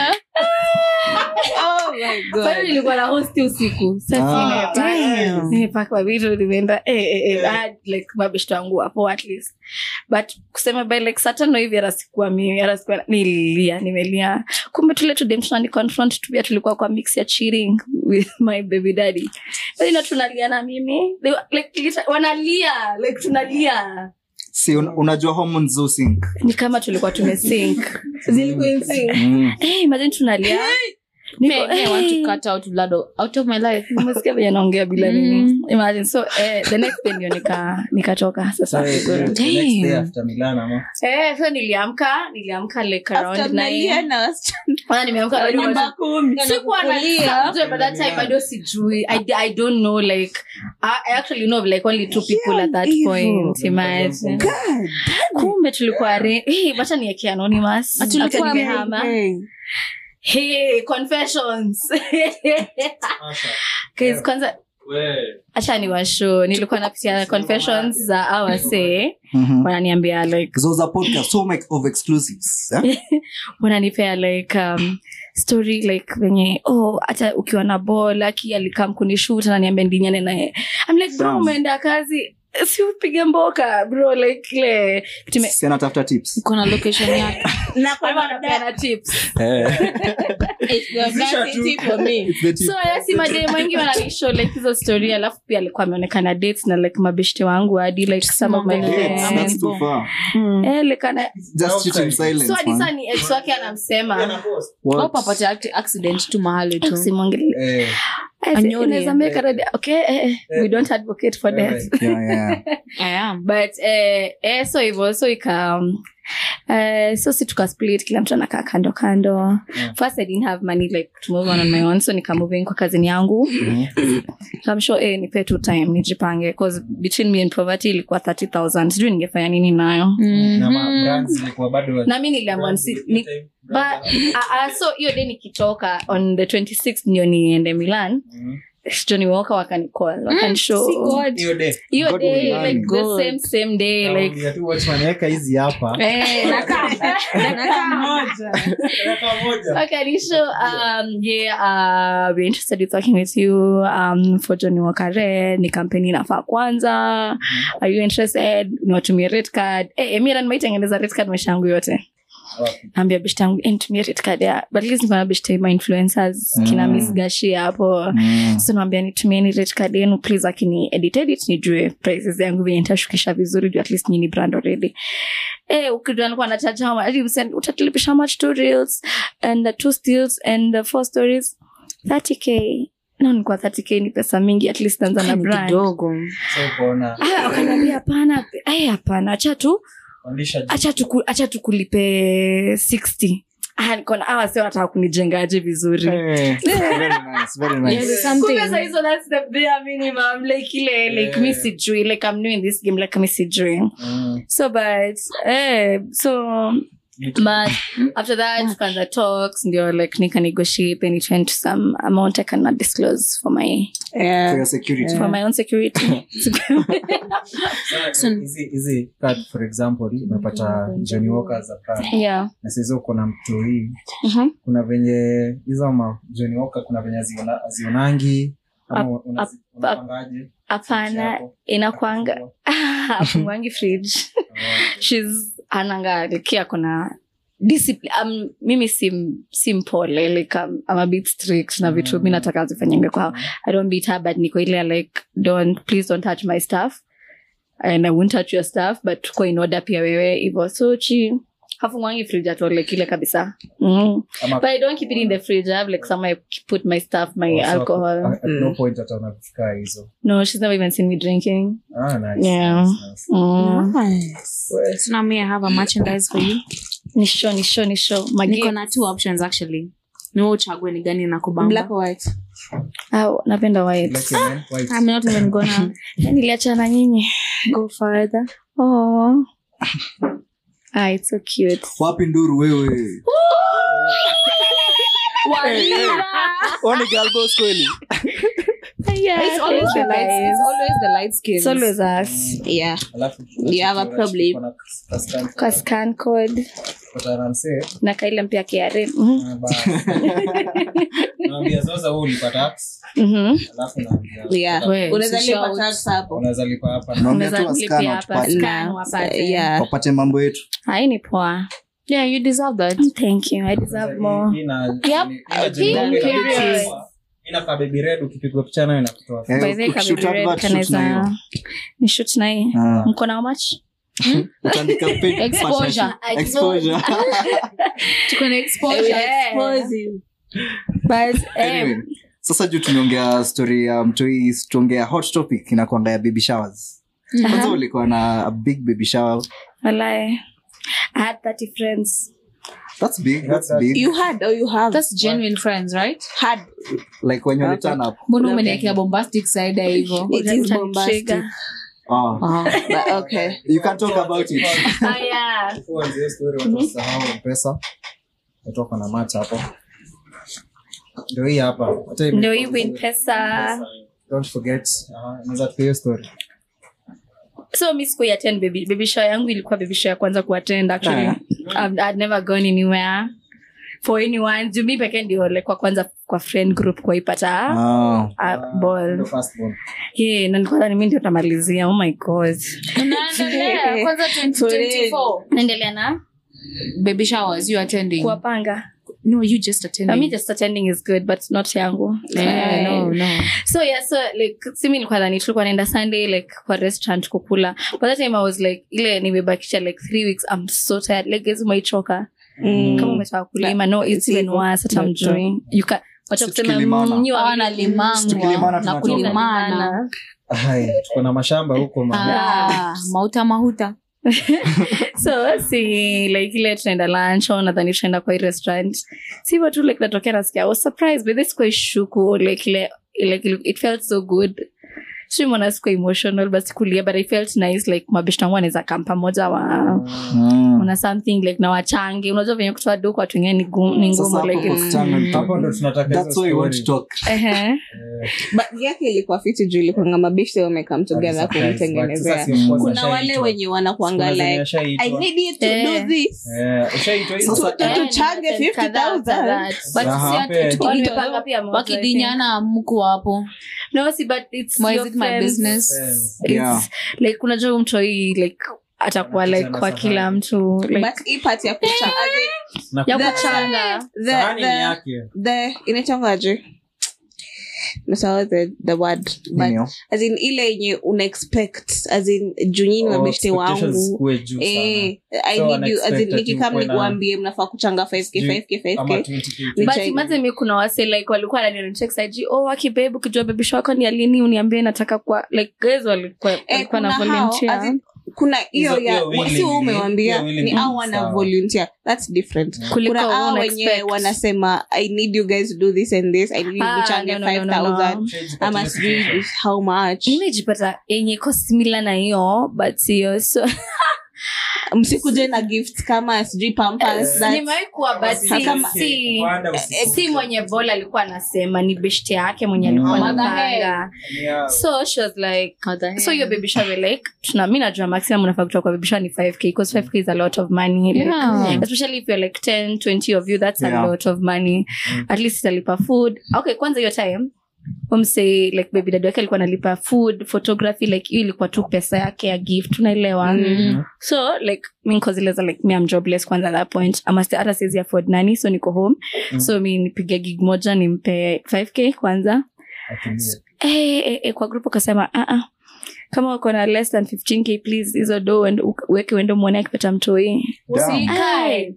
oh my bado god nilikuwa na hosti usiku Ah. sasa nimepaka vitu nimeenda eh, eh, eh, I had, like mabeshto wangu hapo at least but kusema by like saa tano hivi hata sikuwa mimi hata sikuwa nililia nimelia kumbe tule tudem tunani confront tu pia tulikuwa kwa mix ya cheating with my baby daddy but na tunalia na mimi They were, like liter- wanalia like tunalia si un, unajua hormones zo sync ni kama tulikuwa tumesink zilikuwa in sync. mm. hey, imagine tunalia Me, Niko, me, I want hey. to cut out blood o- out of my life. umesikia venye naongea bila Mm. nini imagine so eh, the next day ndio nika nikatoka sasa Sorry, the next Damn. day after Milan, ama? eh, so niliamka niliamka like After around mnalia nine na wasichana Kwanza nimeamka wa bado nyumba watu- kumi sikuwa na Unajua, by that time bado sijui I, i don't know like I, I actually know of like only two people at that evil. point imagine kumbe tulikuwa re hey, wacha nieke anonymous Ati ulikuwa After nimehama. Hey. hey confessions Guys, kwanza acha ni washo nilikuwa napitia confessions za awase mm-hmm. wananiambia like zoza podcast so much of exclusives eh? wananipea like um, story like venye oh hata ukiwa na bol aki alikam kunishut ananiambia ndinyane naye I'm like bro Damn. umeenda kazi si upige mboka bro like ile tume si anatafuta tips Uko na location yake. na kwa Ama mada anapeana tips eh. it's the audacity for me It's the tip. so yasi mademu wengi wananishow like hizo story alafu pia alikuwa ameonekana dates na like mabeshte wangu hadi like some of my Mambo ya Yes, friends. that's too far. Eh, like ana Just cheat in silence, so hadi man. saa ni ex wake anamsema What? Hope apate act- accident tu mahali tu. simwongelei Eh, Anyori. inaweza make a red- okay eh, eh, we don't advocate for death Yeah, yeah. I am. but eh, eh, so hivyo so ika um, eh, so si tukasplit kila mtu anakaa kando kando Yeah. first i didn't have money like to move on on my own so nikamoving kwa kazini yangu I'm sure eh, nipe tu time nijipange cause between me and poverty ilikuwa 30000 sijui ningefanya nini nayo na ma- brands zilikuwa bado na mi niliamua nsi- ni, but uh, uh, so hiyo day nikitoka on the 26th ndio niende milan Mhm. johnny walker wakanicall wakanishow Hiyo day. hiyo God day will like learn. the God. same same day like Naambia tu watchman, weka hizi hapa eh, Dakika moja. Weka moja. wakanishow um, yeah uh, we're interested in talking with you um, for johnny wakare ni kampeni inafaa kwanza are you interested niwatumie red card eh, eh, mira nimeitengeneza red card maisha yangu yote Wapi? naambia beshte yangu "Eh, nitumie rate card ya but at least niko na beshte ma influencers kina Mm. miss gashi hapo Mm. so naambia nitumieni rate card yenu please akini edit edit nijue prices yangu venye nitashukisha vizuri juu at least nyini brand already eh ukijua nilikuwa nachacha how much hadi msend- utatulipisha how much two reels and uh, two stills and uh, four stories 30k no nilikuwa 30k ni pesa mingi at least naanza na Ni brand kidogo So ukaona, Ah, wakaniambia hapana ai hapana acha tu pandisha juu. acha tuku, acha tukulipe 60 Ah, nikaona hawa sio wanataka kunijengaje vizuri Eh, very nice, very nice. There's something- Kumbe saa hizo that's the bare minimum like ile like Yeah. mi sijui like i'm new in this game like mi sijui Mm. so but eh so but after that tukaanza talks ndio like nika negotiate and it went to some amount i cannot disclose for my For Yeah. your security. for my own security Sasa, hizi hizi card for example umepata Johnny Walker za brand yeah na sasa uko na mtoi Mhm. kuna venye hizo ma Johnny Walker kuna venye aziona azionangi ama Ap- unazi- ap- unapangaje hapana Yako. inakwanga afungwangi fridge shes ananga like ako na discipline um, mimi sim simpole like um, I'm a bit strict na vitu mi nataka zifanyenge kwao i don't beat her but niko ile like don't please don't touch my stuff and i won't touch your stuff but tuko in order pia wewe hivo so chi hafungwangi fridge at all like ile kabisa mm. Ama- but i don't keep it in the fridge i have like somewhere I put my stuff my Oh, so alcohol at- at no point hata unafika hizo no she's never even seen me drinking ah, nice, Yeah. nice, nice. mm. Nice. So now me, I have a merchandise for you. ni show ni show ni show Niko Magi- na two options actually. Ni wewe uchague ni gani na Black kubamba. or white? Ah, napenda white Like your man, white. I'm not even gonna niliachana nyinyi go further. oh. ah, it's so cute wapi nduru wewe Oni girl boss kweli yeah, It's always the light. guys. It's always the light skin. It's always us Yeah. Alafu- You have a unachukua- problem. unachukua na kaskan- kwa scan code kupata na msee, na kaile mpya KRA Mhm. ah, basi. Naambia Zoza wewe ulipa tax, Mhm. alafu naambia- Yeah. We, Unaweza usishout. lipa tax hapo. unaweza lipa hapa na- naambia Unaweza tu nilipia waskana hapa, tupate scan Na- wapate. yeah. wapate mambo yetu Hai ni poa Yeah, you deserve that. thank you i deserve more Hii na- Yep. ina Hii jengo ina- period. inakaa baby red ukipigwa picha nayo inakutoa Eh, by the way ukishoot kabiri red advert, shoot na kanaweza hiyo. ni shoot na hii Ah. mko na how much Utaandika paid Exposure. partnership. Exposure. Tuko na I will exposure. expose you. but eh, Anyway, sasa juu tumeongea story ya mtoi tuongea hot topic inakwanga ya baby showers kwanza ulikuwa na a big baby shower walai i had 30 friends that's big that's big You had or you have? That's genuine friends, right? had. like when you turn up Mbona umeniwekea bombastic side hivyo? It is Utanitrigger. bombastic. oh. But okay. you can talk about it ah yeah Before anzie story, watu wasisahau M-Pesa. Watu wako na match hapo ndio hii hapa Hata hii ndio hii imekuwa win vizuri. pesa Don't forget, ah, unaweza tupia hiyo story so mi sikuiattend baby baby show yangu ilikuwa baby show ya kwanza kuattend actually I've, I'd never gone anywhere for anyone juu mi pekee ndio like kwa kwanza kwa friend group kuwaipata oh. uh, ball Ndio first born. yeah, na nilikuwa dhani mi ndio tamalizia oh my god Unaendelea. Kwanza 2024. naendelea na Baby showers, you attending? kuwapanga No, you just I attending. mean, just attending is good but not yangu Eh, no, no. so yeah so like simi nilikuwa dhani tulikuwa naenda sunday like kwa restaurant kukula but that time i was like ile nimebakisha like three weeks i'm so tired like guys umeichoka kama umetoka kulima no it's even worse hata mjui you can wacha Si kusema tukilimana. mm, nyi Hawa wawili- nalimangwa Tukilimana na tunatoka. kulimana. Hai, tuko na mashamba huko ma- Ah, mauta mahuta so si like ile tunaenda lunch au nadhani tunaenda kwa hii restaurant si hivyo tu like natokea nasikia I was surprised by this kwa shuku like ile like it felt so good si mwana sikuwa emotional but sikulia but i felt nice like mabeshta wangu wanaweza kam pamoja wa mm. una something like na wachange unajua venye kutoa do kwa watu wengine ni gu- ni Sasa ngumu hapo like kwa it's- kuchanga hapo ndo tunataka that's hizo why we want story. to talk Ehe. But yake ilikuwa fiti juu ilikuanga mabeshte wamekam together Surprise, but sasa kumtengenezea si of course kuna wale ashaitwa. wenye wanakuanga Kuna zenye like ashaitwa. i need you to Eh. do this Eh, ushaitwa hizo? Sasa- Tu- Eh, tuchange ni kadhaa 50,000. kadhaa. But Za si hape. ati- oh, nimepanga pia moja, I think. wakidinyana mko hapo no si but it's Why is your it my friends. business? Friends. It's Yeah. like unajua huyu mtoi like atakuwa like Anacheza na kwa kila sahani. mtu like but hii part ya kucha as in, Na ya kuna- kuchanga the, sahani ni the, yake the inaitwangaje nasahau the, the word but Nini yo? as in ile yenye una expect as in junyini Oh, mabeshte expectations wangu zikuwe juu sana. Eh, I So need you as in unexpected nikikam ukuwe na- nikuambie mnafaa kuchanga 5k Sijui, 5k ama 5k 20K. Ni but chai- imagine mi kuna wase like walikuwa wananicheksaji oh wakibebu ukijua bebisho wako ni alini uniambie nataka kwa like guys walikuwa Eh, walikuwa na kuna hao, volunteer as in, kuna hiyo Hizo- ya hiyo willingly, si umewambia hiyo willingly ni au ni wana sawa. volunteer thats different kuliko kuna hao una wenye expect. wanasema i need you guys to do this and this i need you Ah, mchange no, no, no, no, 5000 no. Shades ama katika sijui situation. how much nimejipata yenye iko simila na hiyo but siyo so msikuje na gift kama sijui pampers that- nimewahi kuwa but si, Kama- si, Kupanda eh, usiku. si mwenye bol alikuwa anasema ni beshte yake mwenye alikuwa Mm. anapanga Yeah. so she was like so your baby shower like tuna mi najua maximum unafaa kutoka kwa baby shower ni 5k because 5k is a lot of money like, Yeah. especially if you're like 10 20 of you that's Yeah. a lot of money at least italipa food okay kwanza hiyo time umse like baby dad wake alikuwa analipa food photography like hiyo ilikuwa tu pesa yake ya gift unaelewa Mm. so like mi nkozileza like mi am jobless kwanza at that point ama sti- hata siwezi afford nani so niko home Mm. so mi nipige gig moja nimpe 5k kwanza Atumie. eh, eh, eh, kwa group ukasema uh -uh. kama uko na less than 15k please hizo do uende- uka- uweke uende mwone akipata mtoi Damn. Ai.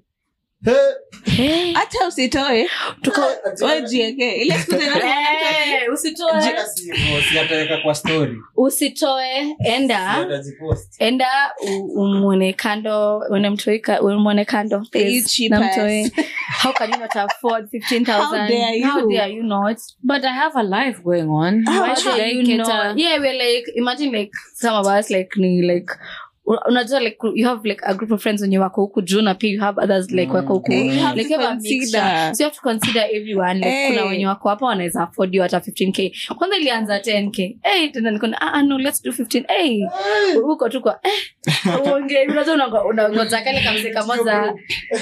Eh, hata usitoe wejieke ile siku tena eh, usitoe Jika si hivyo, si ataweka kwa story. usitoe Si enda atazipost. enda u- umwone kando uende mtoi ka- umwone kando You please, cheap na ass. mtoi how can you not afford 15000 How dare you? how dare you not But I have a life going on. Why Why should dare I you cater? not? Yeah, we're like imagine like some of us like ni like u- unajua like you have like a group of friends wenye wako huku juu na pia you have others like wako huku Eh, you have like to you have a consider. mixture. so you have to consider everyone like Eh. kuna wenye wako hapa wanaweza afford you hata 15k kwanza ilianza 10k hey, tena nikona ah, ah, no let's do 15 hey, huko tu kwa eh, uonge unajua unango- unangoja kale kamse kamoja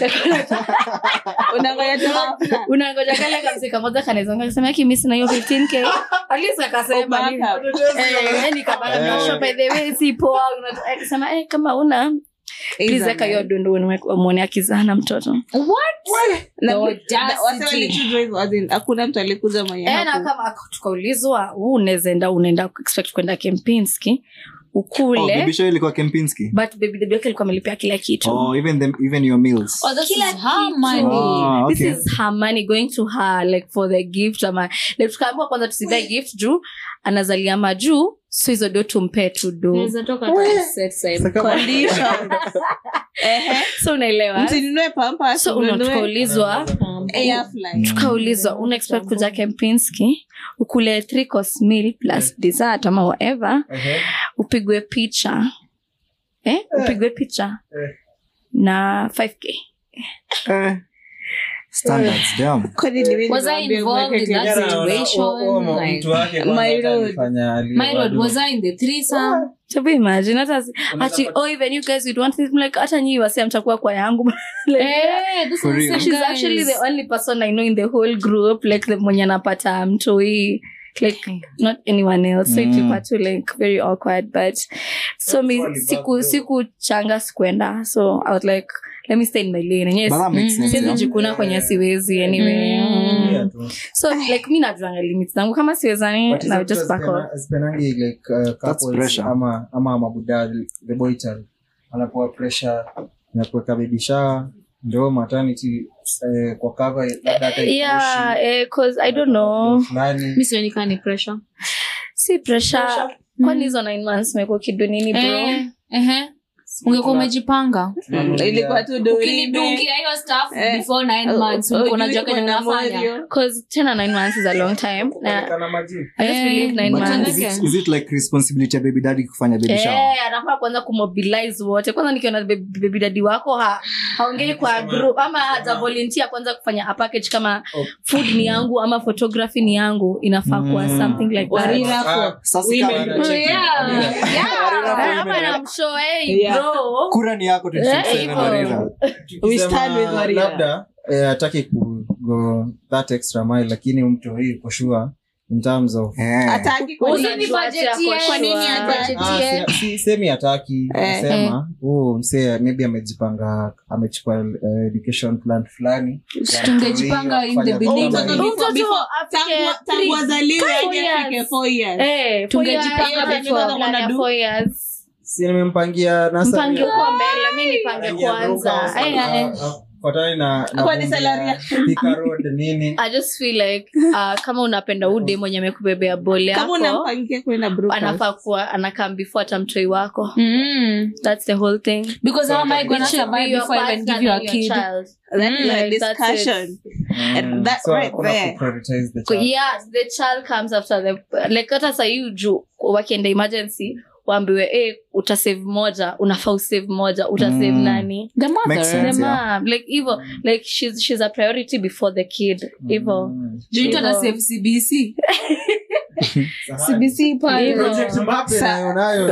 unangoja tu hafla. unangoja kale kamse kamoja kanezonga kasema ki mimi sina hiyo 15k at least akasema ni Backup. eh yani kama na shop by the way si poa unataka akasema eh kama una please Either weka hiyo man. dundu muone akizaa na mtoto Na- The na- audacity. wase walichujwa hivyo, as in, hakuna mtu alikuja mwenye eh na haku- kama tukaulizwa huu unaweza enda unaenda expect kwenda Kempinski Oh, ukule baby show ilikuwa Kempinski. but baby baby yake alikuwa amelipia kila kitu Oh, even them, even your meals. Oh, this Kila is her kitu. money. Ah, this okay. is her money going to her like for the gift ama like tukaambiwa kwanza tusidae gift juu anazalia majuu so hizo do tumpee tu do Naweza toka tu set side. Condition. Ehe. so unaelewa msinunue pampers, so una- mnunue tukaulizwa air fly. tukaulizwa una expect kuja kempinski ukule three course meal plus dessert ama whatever Ehe. upigwe picha eh? upigwe picha Eh. na 5k Eh, standards, damn. Kwani ni mimi Was I niwaambie involved mweke in that kiasi? Jana naona, situation, oh, oh, like- mtu wake kwanza My hata road. alifanya ali- My lord, wadu- was I in the threesome? Hebu imagine hata si- Unaweza ati pata- oh even you guys would want this I'm like hata nyinyi wasi mtakuwa kwa yangu like, Eh, this For is real. so she's actually the only person I know in the whole group like the mwenye anapata mtoi like not anyone else so Mm. ilikuwa tu like very awkward but so mi That's siku all siku changa sikuenda so I was like let me stay in my lane and yes But that makes sense, siwezi yeah. jikuna kwenye siwezi anyway Mm. Yeah, tu. so like mi najuanga limits zangu kama siwezani But na hizo just back vitu off hazipena- hazipenangi like, uh, couples pressure. ama ama mabuda the boy child anapewa pressure na kuweka baby shower ndio maternity eh, kwa cover labda hata yeah ikuishi, eh, cause i don't know fulani Mi sioni kaa ni pressure. si pressure kwani hizo nine months meko kidunini bro Eh, ehe. ungekuwa umejipanga tunanunulia- ilikuwa tu dorime. ukinidungia hiyo stuff Eh. before nine Oh, months oh, ulikuwa you unajua kenye ilikuwa na unafanya moyo. cause tena nine months is a long time na Kupeleka na maji. i just Eh, believe nine But But months is it, again- is it like responsibility ya baby daddy kufanya baby shower? Eh, anafaa kwanza kumobilize wote kwanza nikiona baby baby daddy wako ha, haongei kwa group ama haja volunteer kwanza kufanya a package kama Oh. food ni yangu ama photography ni yangu inafaa kuwa Mm. something like that Warira Ah, for Sasa women. kama- Oh, yeah. Warira Eh, for ama women. namshow, hey, Yeah. bro. kura ni yako Eh, 27 hivyo. Warira. We stand with Tukisema Warrior. labda eh, hataki ku go that extra mile lakini mtu hii kushua in terms of Eh. Hataki kwa nini? Usinipajetie. Kwa nini hataki? Ah, si- si- semi hataki Eh. sema huu msee maybe amejipanga amechukua eh, education plan fulani tungejipanga in the Kufanya beginning. kama Mtoto hivi. before- before- afike tangu- tangu three- azaliwe four hadi years. afike four years. Eh, Tungejipanga four years, before. amechukua plan ya Wanadu. four years. si nimempangia nursery. mpange huko mbele mi nipange Pangia kwanza Brookhouse, Eh, ah, eh. ah, fuatane na na Kwa ni vumbi salary ya Thika Road nini i just feel like uh, kama unapenda ude mwenye amekubebea bole kama yako unampangia kwenda Brookhouse. anafaa kuwa anakam before hata mtoi wako Mm. that's the whole thing because how am I gonna It should be survive your before I even partner give you a than your kid? child. That is a Like, that's discussion. Mm. And that So, right hakuna there. kuprioritize the Kwa- child. yeah the child comes after the like hata sahii juu wakienda emergency waambiwe eh utasave moja unafaa usave moja utasave Mm. nani The Makes mother. sense. the yeah. mom like hivo like she's, she's a priority before the kid hivo Mm. Do you Hivyo. ata save CBC? Sahani. CBC pale. Hivyo. Project Mbappe nayo nayo.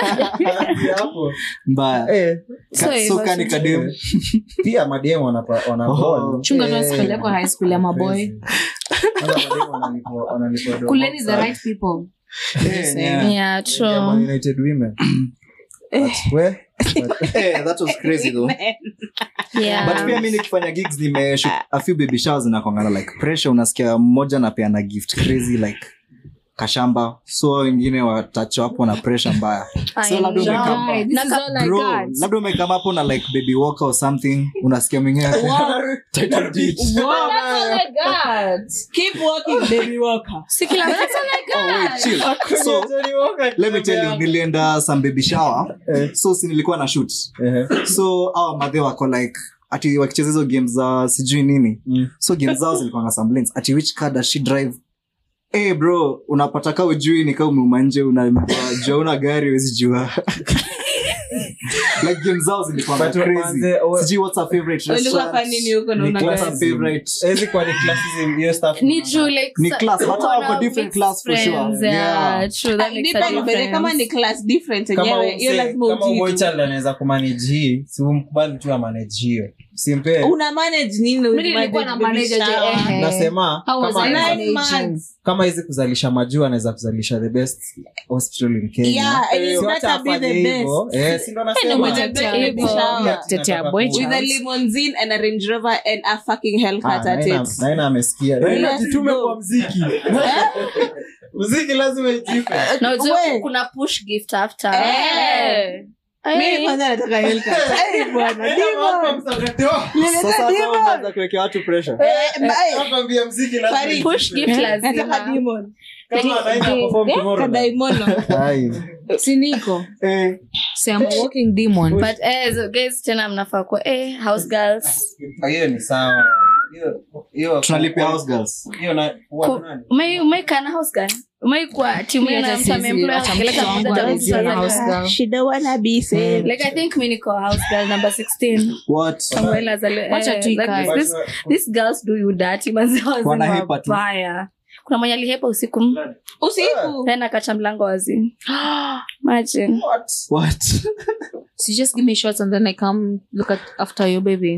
Hapo. mbaya Eh, So Ka- hivyo, so kani so- kadem pia mademu wanapa- wana Oh. bond. Chunga tu Eh, asipelekwe high school ya maboy. crazy. Kwanza mademu wanalipwa- wanalipwa dogo kuleni the sana. right people Eh, yeah. yeah true Yeah, Man United women. But where? But- Eh, that was crazy though yeah but pia mi nikifanya gigs nimeshoot a few baby showers zinakongana like pressure unasikia mmoja napeana gift crazy like kashamba so wengine watacho hapo na pressure mbaya I so labda know. umekam- Guy, this is Naka- all I bro got. labda umekama hapo na like baby walker or something unasikia mwingine Title deed. Well, that's all I got. Keep walking, baby walker. si kila mtu Oh, wait, chill. so let me tell you nilienda some baby shower Eh. so si nilikuwa na shoot Eh, so awa madhe wako like ati wakicheza hizo game za sijui nini Mm. so game zao zilikuwa na some lanes ati which car does she drive hey bro unapata kaa ujui ni kaa umeuma nje unajua una gari wezi jua like game zao zilikuwa But crazy manze, we- sijui what's her favorite Ulikuwa restaurant fanya nini huko na Ni una what's her gari? favorite Haiwezi kuwa ni classism, hiyo stuff. ni juu like Ni sa- class, hata uko wako na different mixed class for sure. friends, Yeah. yeah, true, that Ah, makes a depend, but kama ni difference. class different Kama yenyewe hiyo umse- lazima kama ujibu. boychild anaweza kumanage hii si umkubali tu amanage hiyo simpe una manage nini with Mimi nilikuwa na baby manager je, shower? eh. nasema How was kama I anaweza- Nine managing? months. kama hizi kuzalisha majuu anaweza kuzalisha the best hospital in kenya Yeah, and it's Si better wacha be the afanye hivyo. Eh, si ndo nasema. ndo Ati umetetea baby baby shower. shower. Ati Tetea nataka boy kuwa- with a limousine and a range rover and a fucking Ah, hellcat at Naina- it Naina amesikia Let's Naina, jitume go. kwa mziki mziki lazima ijipe Na ujue We. kuna push gift after Eh. Eh. mimi kwanza nataka hellcat Eh, bwana demon sasa hata umeanza kuwekea watu pressure Eh, bye. Nakwambia mziki lazima Farid. ijipe. push gift nataka lazima demon Kama Naina perform tomorrow night. kadaimono Ai. siniko eh so I'm a walking demon but eh, so guys tena mnafaa kuwa eh, house girls Ah, hiyo ni sawa Hiyo- hiyo- tunalipia house girls hiyo na- huwa Ku- nani? umai- umeika na house girl umaikuwa timu Mimi yana hata mtu siwezi ameemploy acha akileta mtoto wangu mmoja anajiona atakuwa house like- girl. she don't wanna be saved like i think mi niko house girl number 16 what Samuel azali- Wacha eh, tu like ikae. this- this- these girls do you dirty manzi Wanahepa tu. wabaya kuna mwenye alihepa usiku usiku tena kacha mlango wazi imagine what so just give me shots and then I come look at after your baby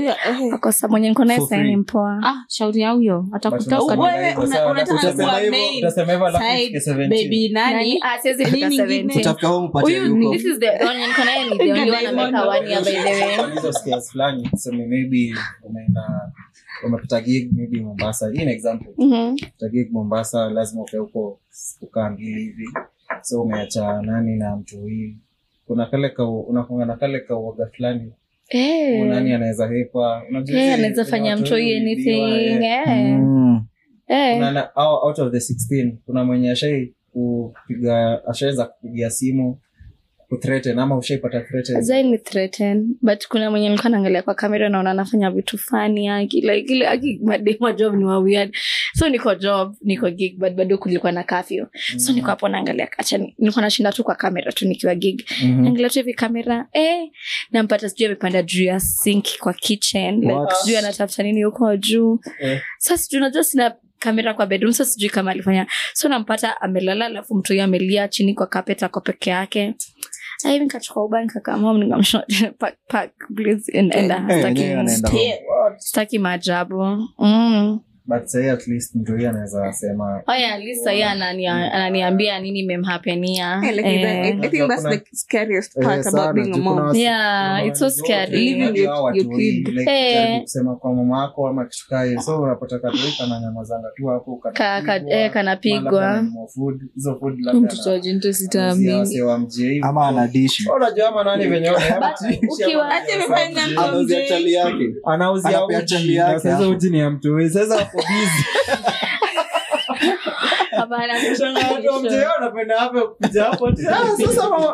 akosa mwenye niko naye For saini free. mpoa ah shauri ya huyo But atakutoka unasema Wewe hivyo, una- sawa, unataka utasema kuwa hivyo- main utasema hivyo alafu side ifike 17. baby nani Nani? Ah, siwezi fika Nini 17. ingine? utafika home upate Huyu ni- yuko this is the only niko naye ni the only one ameweka one year by the way Kwa hizo skills fulani tuseme maybe umeenda umepata gig maybe mombasa hii ni example Mhm. Umepata gig mombasa lazima ukae huko kukaa mbili hivi so umeacha nani na mtu hii kuna kale ka unakunga na kale ka uoga fulani Eh. nani anaweza hepa unajua Eh, hizi- anaweza kuna fanya watu mtoi wengi anything biwa, eh. eh. Mm. Eh. Kuna na- au- out of the 16 kuna mwenye ashai kupiga ashaweza kupigia simu kuthreaten ama ushaipata threaten Azai ni threaten but kuna mwenye nilikuwa naangalia kwa kamera naona anafanya vitu fani aki like ile aki mademo job ni wa weird so niko job niko gig but bado kulikuwa na curfew so niko hapo naangalia acha ni- nilikuwa nashinda tu kwa kamera tu nikiwa gig Mhm. naangalia tu hivi kamera eh nampata sijui amepanda juu ya sink kwa kitchen like What? sijui anatafuta nini huko juu Eh. sasa sijui unajua sina kamera kwa bedroom sasa sijui kama alifanya so nampata amelala alafu mtu huyo amelia chini kwa carpet ako peke yake Ah, hivi nikachukua uba nikakamua nikamsho pack pack please and enda Eh, Sitaki- wenyewe wanaenda home. sitaki maajabu mm. but sahii at least mtu huyu anaweza sema haya at least sahii anania- ananiambia nini memhapenia Yeah, like, I, I think that's the scariest Eh, part sana, about being a juu kuna mom. wasi- Yeah, kuna it's so wanajua scary. watu Living wengi your- hao watu your wengi, kid. like, Eh. jaribu kusema kwa mama yako ama kitu kaa hiyo. so unapata katoi kananyamazanga tu hapo Ka- ka- kanapigwa, eh, kanapigwa. labda ananunua food, hizo food labda mtoto ana- wa jinto anauzia sitaamini wasee wa mjei hivi. ama anadishi unajua ama nani venye ukiwa- Ati amefanya nini? anauzia chali yake anauzia Anapea uji chali yake na sasa hapo. uji ni ya mtu huyu. sasa wako busy Hapana, Shangaa watu wa mjei wanapenda hapo kuja hapo ati, "Ah, sasa mama,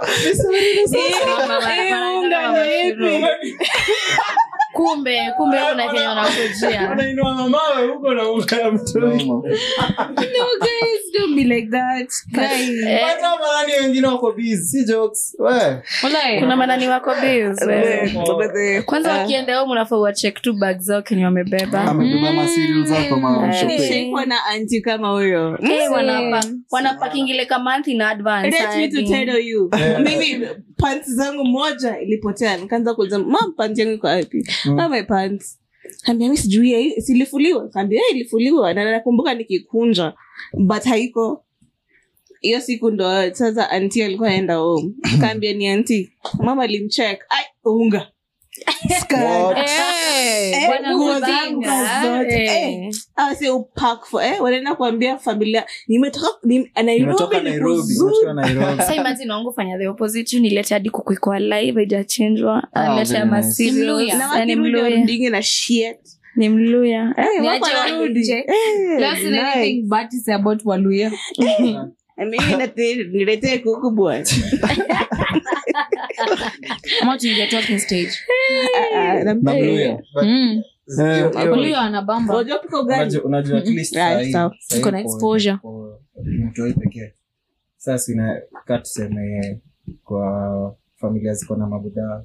kumbe kumbe kuna kenye wanakujia wanainua mamawe huko na unga ya mtu huyu." No, guys, don't be like that. Guys. Eh, hata marani wengine wako busy si jokes we kuna manani wako bills, wewe. But the- kwanza uh, wakienda home unafaa wachek tu bag zao kenye wamebeba amebeba masirial zako ma Eh. shopping. nishaikuwa na anti kama huyo Eh, wanapa wanapakingile ka month in advance Let me to hadi. tell you mimi pants zangu moja ilipotea nikaanza kuuliza mam pants yangu iko wapi mm. my pants kaambia mi sijui ya hii- silifuliwa kaambia "Eh, ilifuliwa na nakumbuka nikikunja but haiko hiyo siku ndo sasa anti alikuwa aenda home kaambia ni anti mama alimcheck ai unga Skirt. Eh, Bwana nguo Mubanga, zangu zote. eh. Eh, hawa si upack for eh, wanaenda kuambia familia nimetoka nim- Nairobi Nimetoka ni Nairobi. kuzuri." Unatoka Nairobi. Sasa imagine wangu fanya the opposite nilete hadi kuku iko alive haijachenjwa Ah, alete very ama nice. cereals. Mluya. na Eh, ni wakirudi mluya warudingi na shit ni mluya Eh, Eh, Ni wako aje wanarudi. warudi. Eh, That's nice. anything but is about Waluya. Na mimi nate- niletee kuku bwana Ama tuingie talking stage. Ah, ah, na- Na Mluya. But Mm. hiyo- hiyo- Waluya wanabamba. Unajua pika ugali? unajua- unajua at least Right, sahi- sawa. sahi Iko na kwa- exposure. kwa mtoi pekee sasa ina ka tuseme kwa familia ziko na mabudaa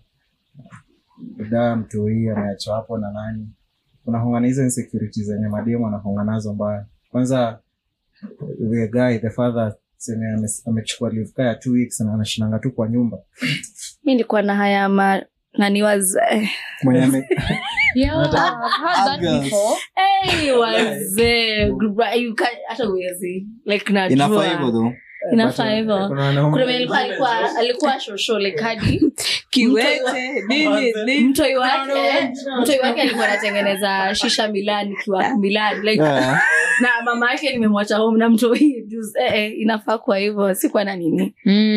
budaa mtoi ameachwa hapo na nani unahongana hizo insecurity zenye mademu anahonga nazo mbaya kwanza the guy the father seme ame- amechukua leave kaa ya two weeks na anashinanga tu kwa nyumba mi nilikuwa na haya ma nani wazee mwenye ame- Yeah, I've heard that Girls. before. hey, wazee Gra- you can- hata uwezi like najua. inafaa hivyo though inafaa hivyo Kuna wanaume- kuna mwenye alikuwa alikuwa alikuwa shosho like hadi Kiwete, nini, nini. mtoi wake mtoi wake alikuwa anatengeneza shisha milani kiwa milani like Yeah. na mama yake nimemwacha home na mtoi juice eh, eh, inafaa kwa hivyo sikuwa na nini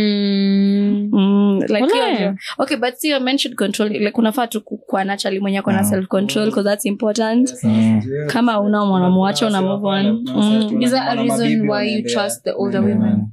Mm. Mm, like Wale. hiyo ndio. okay but see men should control like unafaa tu kuwa naturally mwenye ako na Yeah. self control because that's important Mm. kama una mwanamwacha una move on Mm. Is that a reason why you trust the older women?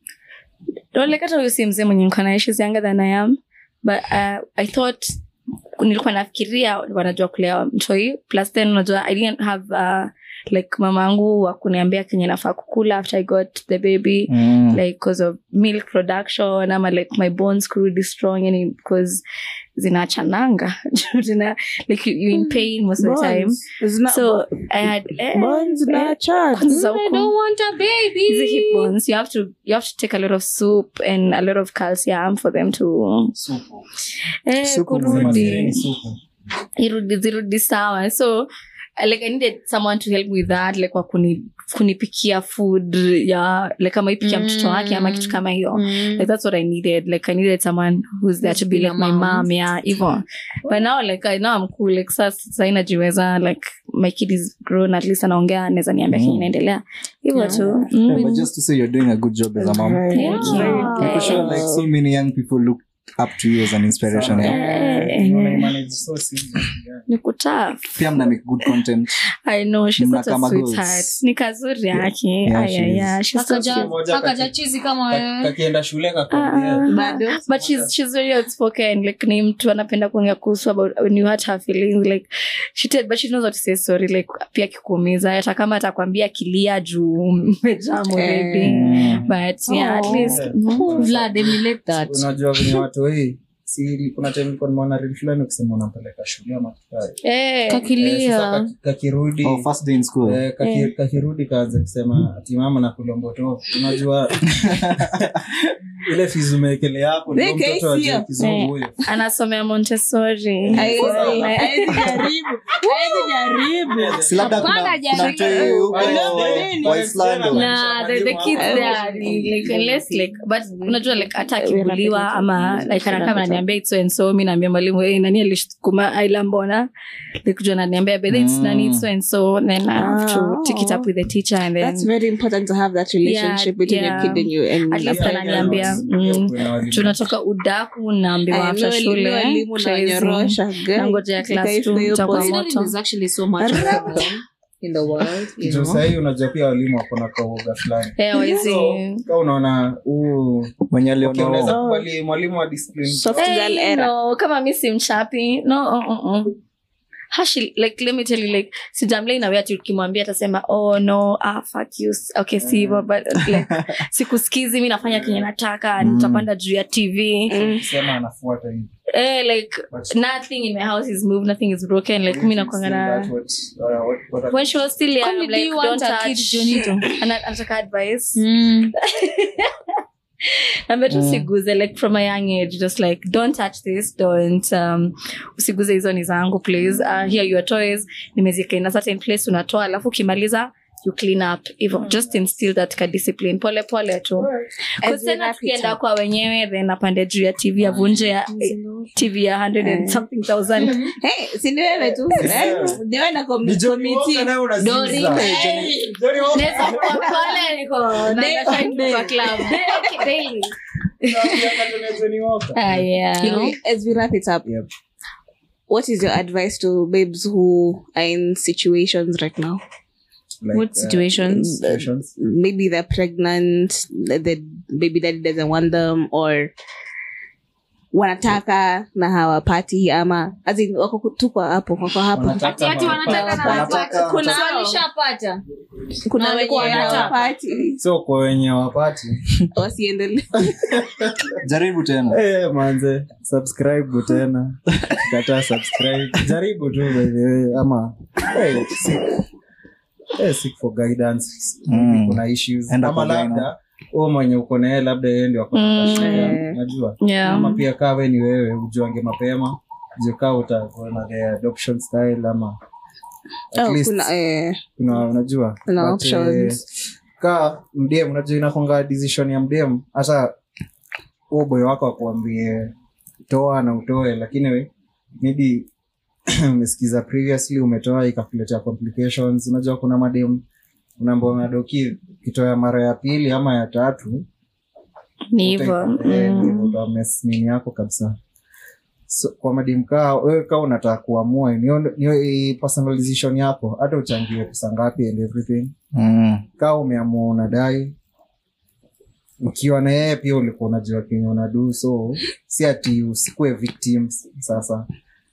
Don't like hata huyu si mzee mwenye niko naye she's younger than I am but uh, I thought nilikuwa nafikiria wanajua kulea mtoi plus then unajua I didn't have uh, like mama angu wa kuniambia kenye nafaa kukula after I got the baby Mm. like because of milk production ama like my bones kurudi strong yani because zinachananga Zina- like you, you in pain most of the time Bones. Zina- so I had eh, bones na eh, charge. kwanza za I huku- don't want a baby. hizi hip bones you have to you have to take a lot of soup and a lot of calcium for them to Supu. eh, Supu kurudi Supu. irudi zirudi sawa so uh, like i needed someone to help with that like wa kuni, kunipikia food ya like kama ipikia Mm. mtoto wake ama kitu kama hiyo Mm. like that's what i needed like i needed someone who's there to be Who's like my been a mom. mom yeah even but now like I, now i'm cool like sasa sasa inajiweza like my kid is grown at least anaongea naweza niambia Mm. kenye inaendelea hivyo Yeah. tu Yeah, mm. but just to say you're doing a good job as a mom Right. Thank you. Yeah. I'm sure like so many young people look up to you as an inspiration Sana. yeah. Eh, Unaona eh, manage so simple. Yeah. ni kutaf pia mna make good content I know she's Mna such a kama sweetheart. girls. Ni kazuri yake. Yeah, Aya, she is. yeah, she's so Akaja- cute. Moja akaja kati- chizi kama Ka- wewe. kakienda shule Ah, kakwambia Bado. but she's she's very outspoken like ni mtu anapenda kuongea kuhusu about when you hurt her feelings like she tell, but she knows what to say sorry like pia kikuumiza hata kama atakwambia kilia juu mmejaa already Mm. but yeah at Oh. least Yeah. mm. Vlad, emulate that. unajua venye watu hii si kuna time nilikuwa nimeona reel fulani ukisema unampeleka shule ama kitu kama hiyo. Eh, Eh, sasa kakilia kaki- kakirudi Oh, first day in school. eh, kaki- kakirudi kaanza kusema ati mama na kulomboto unajua ile fizu mekele yako ndio Weka mtoto hisia. ajue kizungu huyo anasomea montessori Haezi- haezi jaribu haezi jaribu Si labda kuna- Hapana, kuna jaribu. mtoi huko Walimu wa Islando. Nah, the, the kids Mwalimu there wako. ni like unless like but unajua like hata akibuliwa ama like anakaa ananiambia it's so and so mi naambia mwalimu hey, nani alishukuma aila mbona like kujua ananiambia but it's Mm. nani it's so and so then I have to Ah. take it up with the teacher and then that's very important to have that relationship Yeah, between yeah. your kid and you and At least your ananiambia, parents. mm, Kuna walimu. tunatoka udaku naambiwa Aya, after mi wali- mi shule walimu na crazy. wanyorosha, guy. Nangojea class Katika two, hiyo utakuwa point. moto. There's actually so much going on in the world, you Juu know. sahii unajua pia walimu wako na kauoga fulani Eh, wezi- So, ka unaona huu mwenye okay, aliona unaweza kubali mwalimu wa discipline Soft Hey, girl era. no, kama mi si mchapi no uh, uh, uh. Hashi, like let me tell you like sijamlei nawe ati ukimwambia atasema oh no ah, fuck you okay si hivyo but like sikusikizi mi nafanya kenye nataka Mm. nitapanda juu ya tv sema anafuata hivi eh, like But- nothing in my house is moved nothing is broken like mi nakwanga na That's what- uh, what- what- when she was still young Kwani I'm do like you want don't a kid, touch Jonito? Ana- anataka advice Mm. Naambia tu usiguze like from a young age just like don't touch this don't um, usiguze hizo ni zangu please uh, here your toys nimezika in a certain place unatoa alafu ukimaliza you clean up hivyo just instill that ka discipline pole pole tu As Cause we tena wrap it tukienda up. kwa wenyewe then apande juu ya tv avunje ya tv ya 100 and something thousand Hey, si ni wewe tu Eh, ni wewe na com- Ni Johnny committee. Walker naye unaziza. Dori. Eh, Johnny- Johnny Walker. Naweza kuwa pale niko na Day nataka on day. kwa club Okay, daily Unaambianga Johnny- Johnny Walker. ah yeah You know, as we wrap it up Yep. what is your advice to babes who are in situations right now Like, What uh, situations? situations? maybe they're pregnant the, the baby daddy doesn't want them or wanataka na hawapati ama as in, wako tu kwa hapo wako hapo Wanataka Ati wanataka na wanataka- wanataka. Kuna- So walishapata. kuna Na wenye walikuwa wanataka. hawapati so kwa wenye wapati wasiendelee jaribu tena Eh, manze subscribe tena kataa subscribe jaribu tu by the way ama hey, seek, eh, seek for guidance Mm. kuna issues Enda ama kwa gyno. labda huo mwenye uko naye labda yeye ndio ako na Mm. shida Eh. unajua yeah ama pia kaa we ni wewe ujuange mapema jukaa utakuona the adoption style ama at oh, least kuna eh, kuna unajua Kuna But, options. eh, kaa mdem unajua inakonga decision ya mdem hata huo boyo wako akuambie toa na utoe lakini we- maybe umesikiza previously umetoa ikakuletea complications unajua kuna madem unaambia nadoki kitoa mara ya pili ama ya tatu ni hivyo Mm. utames nini yako kabisa so, kwa madem kaa wewe kaa unataka kuamua niyo niyo i- personal decision yako hata uchangie pesa ngapi and everything Mm. kaa umeamua unadai ukiwa na yeye pia ulikuwa unajua kenye unadu so si ati usikue victim sasa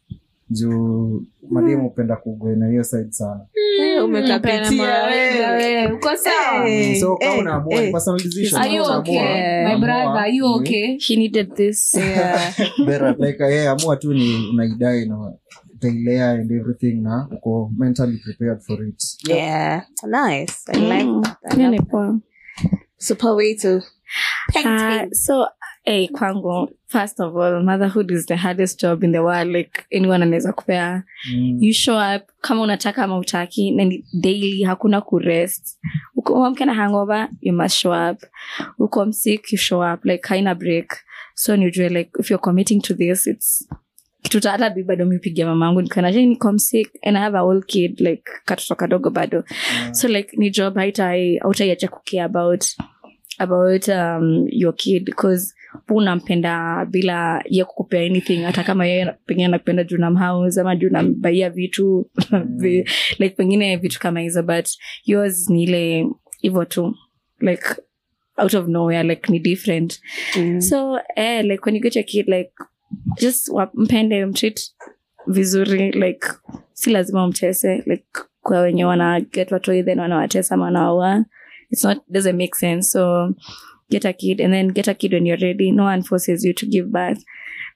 juu mademu hupenda kugwe na hiyo side sana eh, umekapitia wewe. Uko sawa? Eh, so kaa eh, unaamua eh. ni personal decision. Are you Unaamua, okay? My unaamua, brother, are you ni- okay? he needed this Yeah. Better. like eh, amua tu ni unaidai na utailea and everything na uko mentally prepared for it Yeah. Nice. I like Mm. that. I Hiyo love ni poa. super way to Uh, so hey, kwangu first of all motherhood is the hardest job in the world like anyone anaweza kupea mm. you show up kama unataka ama utaki na ni daily hakuna kurest uko mke na hangover you must show up uko msick you show up like haina break so nijue like if you're committing to this it's kitu ta- hata bi bado mipigia mamangu nikana je niko msick and i have a old kid like katoto kadogo bado so like ni job haitai hautaiacha kucare about about um, your kid because pu unampenda bila ye kukupea anything hata kama yeye pengine anakupenda juu namhouse ama juu nambaia vitu vi- like pengine vitu kama hizo but yours ni ile hivo tu like out of nowhere like ni different Mm. so eh, like when you get your kid like just wa- mpende mtreat vizuri like si lazima umtese like kwa wenye wana get watoi then wanawatesa ama wanawaua it's not doesn't make sense so get a kid and then get a kid when you're ready no one forces you to give birth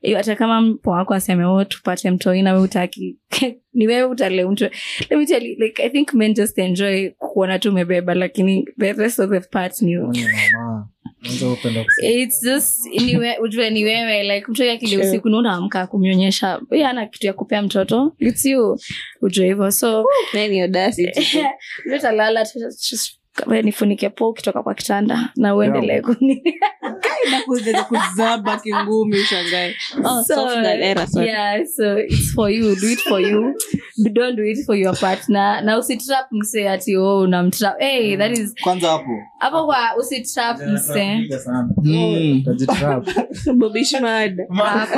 Eh, hata kama mpo wako aseme oh, tupate mtoi nawe utaki ni wewe utale mtu let me tell you like i think men just enjoy kuona tu umebeba lakini the rest of the part ni Ni mama. Mwanzo hupenda kusema. it's just ni we, ujue ni wewe like mtu akili usiku na unaamka kumnyonyesha yeye ana kitu ya kupea mtoto it's you ujue hivyo so Nani audacity? utalala nifunike po ukitoka kwa kitanda na uendelee kuni Inakuja kuzaba kingumi ushangae. Oh, So, soft girl era, sorry. yeah so it's for you do it for you don't do it for your partner na usitrap mse ati oh unamtrap hey that is kwanza hapo hapo kwa usitrap mse Piga sana. Mm. Utajitrap. Bobby Schmad. hapo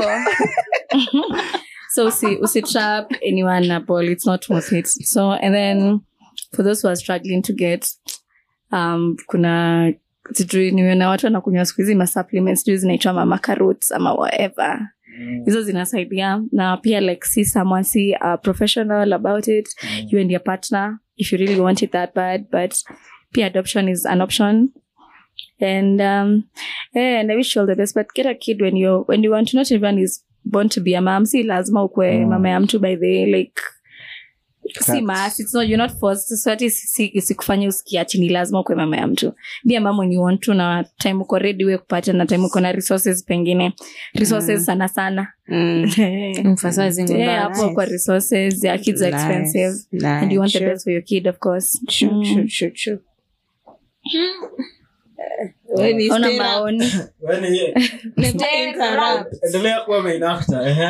so usi usitrap anyone na ball it's not worth it so and then for those who are struggling to get um kuna sijui nimeona watu wanakunywa siku hizi masupplements sijui zinaitwa mama carrots ama whatever hizo zinasaidia na pia like see someone see a professional about it you and your partner if you really want it that bad but pia adoption is an option and um yeah, and i wish you all the best but get a kid when you when you want to not everyone is born to be a mom si lazima ukwe Mm. mama ya mtu by the like si Facts. mas it's not, you're not forced so ati si- si- sikufanya usikia ati ni lazima ukwe mama ya mtu be a mom when you want to na time uko ready we kupata na time uko na resources pengine resources sana sana Mm. Emphasizing on yeah, that. hapo kwa resources yeah, kids are Nice. expensive Nice. and you want the Sure. best for your kid of course Sure, Mm. sure, sure, sure. When you Ona stay up, maoni never interrupt. endelea kuwa main actor, ehe.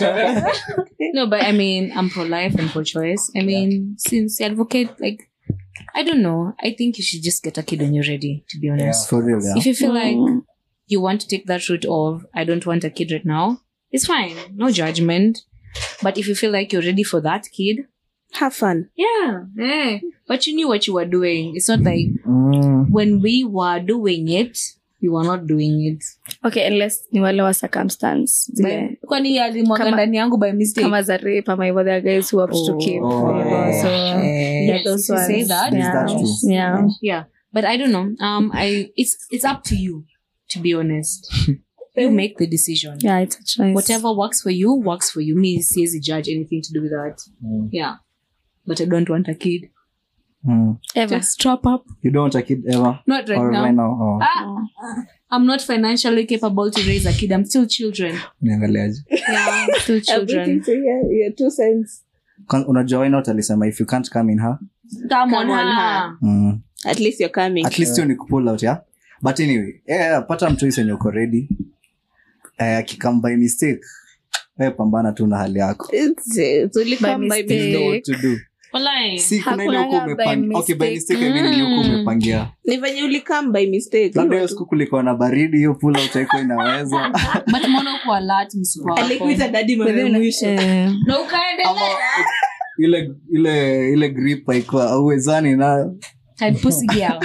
no, but I mean, I'm pro life and pro choice. I mean, since you advocate, like, I don't know. I think you should just get a kid when you're ready, to be honest. for real yeah If you feel like Mm. you want to take that route of, I don't want a kid right now, it's fine. No judgment. But if you feel like you're ready for that kid, Have fun. yeah, yeah. But you knew what you were doing. It's not like Mm. when we were doing it, we were not doing it. okay unless ni wale wa circumstance zile kwani alimwaga Kama- ndani yangu by mistake kama za rape ama hivyo there are guys who have to keep Oh. hivyo, so yeah Yes, those if you say ones that, Is yeah that true? yeah yeah but i don't know um i it's it's up to you to be honest you make the decision yeah it's a choice whatever works for you works for you me says judge anything to do with that Mm. yeah but i don't want a kid Mm. ever just strap up you don't want a kid ever not right or now right now oh. ah, i'm not financially capable to raise a kid i'm still children niangaliaje yeah still I'm children waiting to hear your two cents. Kwan- unajua why not alisema if you can't come in her come on, Come on, her. mm. At least you're coming. at least hiyo ni kupull out yeah but anyway yeah, pata mchoice enye uko ready eh, akikam by mistake we pambana tu na hali yako It's, it's only By come by mistake. You know what to do Wallahi. si kuna ile Hakunanga uko by umepang- okay by mistake. mistake I mean ile uko umepangia ni venye ulikam by mistake labda hiyo siku kulikuwa na baridi hiyo pull out haikuwa inaweza but mbona uko alert msiku wako? alikuita dadi mara ya Within- mwisho eh, na ukaendelea ile ile ile grip haikuwa auwezani nayo Tight pussy girl.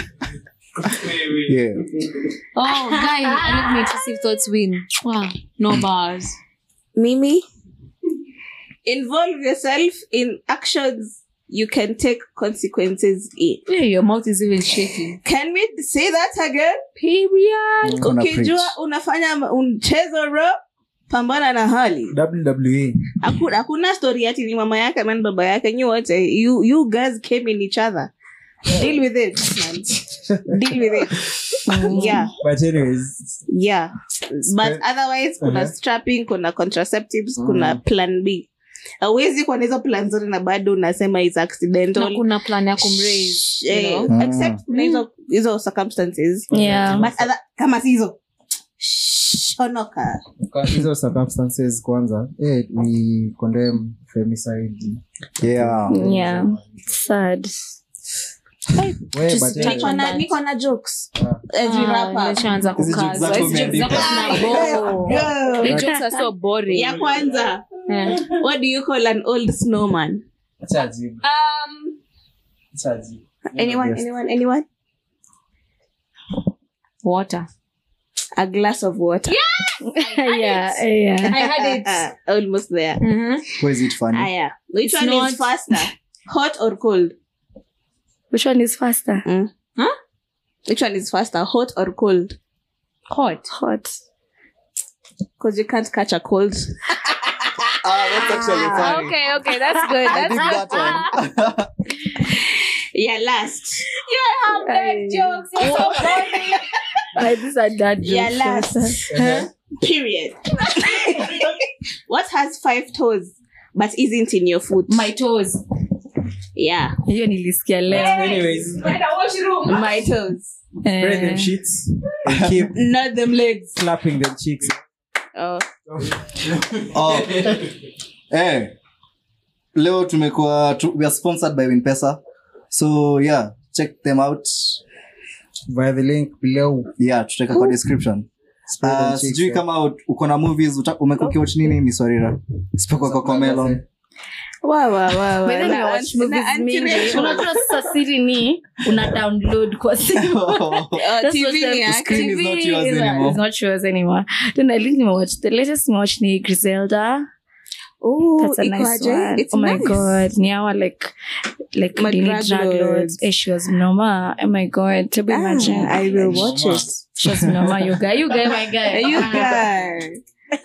yeah. Oh, guy, I let me intrusive thoughts win. Wow, no bars. mimi involve yourself in actions you can take consequences in Yeah, your mouth is even shaking. can we say that again Period. Kuna ukijua preach. unafanya mchezo ro pambana na hali WWE. Haku- hakuna story ati ni mama yake ama ni baba yake nyi wote you, you guys came in each other deal with it man. deal with it yeah But anyways, yeah but otherwise kuna Uh-huh. strapping kuna contraceptives kuna plan b awezi kuwa na hizo plan zote na bado unasema is Na accidental kuna plan ya kumraise, you Eh, know? Mm. except kuna hizo hizo circumstances yeah but other, kama si hizo shonoka kwa hizo circumstances kwanza eh, we condemn femicide Yeah. yeah it's sad We, Just but touch anyway, niko na that. niko na jokes Ah. every Ah, rapper imeshaanza Hizi jokes kukaza. zako Hizi jokes zako umeandika. zinabore. Yeah. The jokes are so boring. ya kwanza Yeah. what do you call an old snowman acha ajibu, Um, acha ajibu. anyone Yes. anyone anyone water. a glass of water yeah yeah I had it. almost there Mhm. Why is it funny? aya which It's one not- is faster hot or cold which one is faster which one is faster hot or cold Hot. hot because you can't catch a cold. Ah, that's actually funny. okay okay that's good I that's dig that one. Yeah, last. have bad jokes you're so funny Like, these are dad Yeah, jokes. last. Period. what has five toes but isn't in your foot? my toes yeah. hiyo nilisikia leo Anyways, My toes. spray them Eh, sheets and keep Not them legs. clapping them cheeks. Oh. Oh. Eh. leo tumekuwa tu, we are sponsored by winpesa so yeah check them out Via the link below. yeah tutaweka kwa description Spray them Uh, cheeks, sijui yeah. kama ut- uko na movies uta- umekuwa ukiwatch nini miswarira isipokuwa kwa comelon Wow, wow, wow, by the way, Na nimewatch anti- movies na mingi. anti-racial. unajua sasa siri ni una download kwa simu Oh, That's TV what ni the yake. screen is not yours is- anymore. is not yours anymore. Then I think nimewatch the latest nimewatch ni Griselda. Ooh, That's a nice ikoaje? one. It's oh my nice. god. Ni hawa like like My Dini drug drug lords. lords. Eh, she was Noma. Oh my god. To be Ah, imagine. I will watch it. She was Noma. You guy, you guy, my guy. You Ah. guys.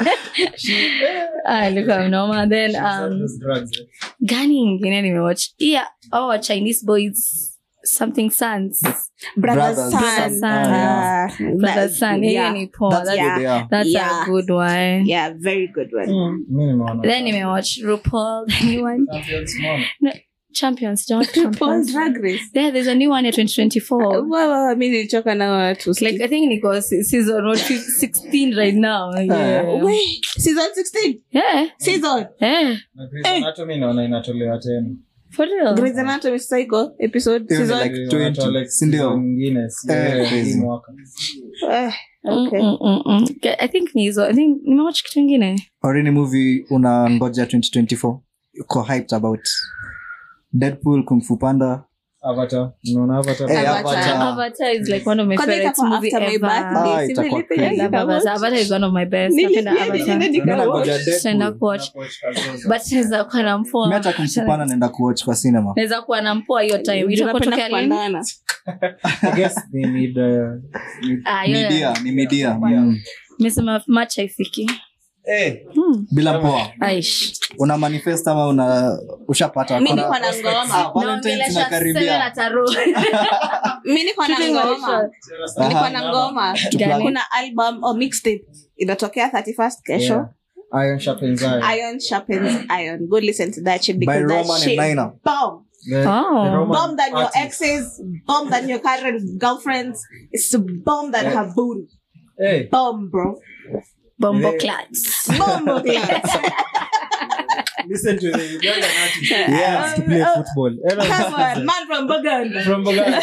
Ah, look at Noma. Then um Those drugs, eh? gani ingine nimewatch? Yeah, our Chinese boys something sons. Brother Brothers. Sun. Brother Sun. Ah, Brother that- son. Yeah. Yeah. Ni poa. That's That's, Yeah. good, yeah. that's Yeah. a good one. Yeah, very good one. Mi nimeona. Then nimewatch RuPaul, the new one. Champions, mom. Champions, don't Paul champions. Drag Race. There, there's a new one at 2024. Wow, wow, mi nilichoka na watu. Like I think Nico season what, 16 right now. Yeah. Wait, season 16. Yeah. Season. Yeah. Na Grey's Anatomy naona inatolewa tena. For real. Grey's Anatomy Psycho episode Hiyo ni season. like Wanatoa 20, like si ndio? season nyingine, si- Eh, eh, crazy. hii mwaka. Eh, okay. Mm, mm, mm, mm. Okay, I think ni hizo. I think nimewatch kitu ingine. or any movie una ngoja 2024 uko hyped about deadpool kung fu panda Avatar. Unaona Avatar? Eh, Avatar. Avatar. Avatar is like one of my Kwanza favorite itakuwa movie after my ever. birthday. Ah, Si itakuwa nilipenda I crazy. love nikawatch. Avatar. Avatar is one of my best. Napenda Nilipenda Avatar. niende Mimi nangoja nikawatch. Deadpool. Tutaenda kuwatch. Nakuwatch Kazoza. But naweza kuwa na mpoa. mi hata kung fu panda naenda kuwatch kwa cinema Naweza kuwa na mpoa hiyo time. Ndio Itakuwa napenda tokea lini? kupandana. I guess they need, uh, need- Ah, hiyo- media ni media mm. Nimesema match haifiki. Eh, Hmm. bila mpoa Aish. una manifest ama una ushapata Mi Kuna- niko na ngoma. Ah, Valentine's Naongelesha inakaribia. Sele na Taro. Mi niko na ngoma. Niko Aha. na ngoma. Gani? Kuna album or mixtape inatokea 31st kesho. yeah. Iron sharpens iron. Iron sharpens iron. Go listen to that shit by because that roman and shit nina bomb. The- Oh. the Roman Bomb than your artist. exes, bomb than your current girlfriends. It's a bomb than her booty. Eh, Bomb, bro. Bombo Yeah. clats. Bomb, okay. listen to the Ugandan artist. Yeah. to play football. Come on, man from Buganda. From Buganda.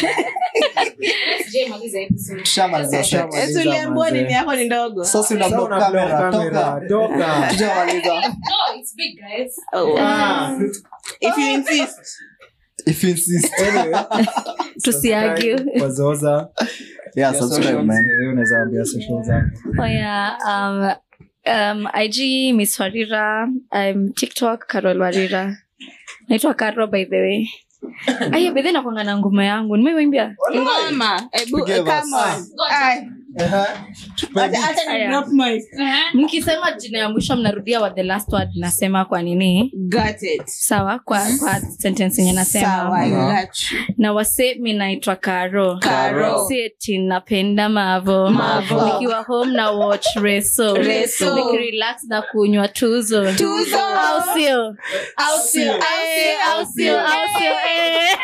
tushamaliza set. Tushamaliza. Esi uliambiwa manze. nini yako ni ndogo. sasa una Sasa block una camera block toka camera, toka. tujamaliza Oh, Ah. If you insist. if you insist Anyway, Tusiargue. subscribe kwa Zoza. yeah Ya subscribe socials, man eh, unaweza ambia socials zako. Oh yeah. Um, um, IG Miss Warira. I'm TikTok Carol Warira. Naitwa Karo by the way. Aya, bedhe nakwanga na ngoma yangu. Nimeimbia. Ngoma. Ebu, Forgive us. come on. Ay, acha- acha ni Aya. drop mic. Mkisema jina ya mwisho mnarudia what the last word nasema kwa nini? Got it. Sawa kwa kwa sentence yenye nasema. Sawa, I got you. na wase mi naitwa karo Karo. si eti napenda mavo Mavo. nikiwa home na watch reso Reso. nikirelax na kunywa tuzo Tuzo. au sio Au sio, au sio, au sio au sio eh.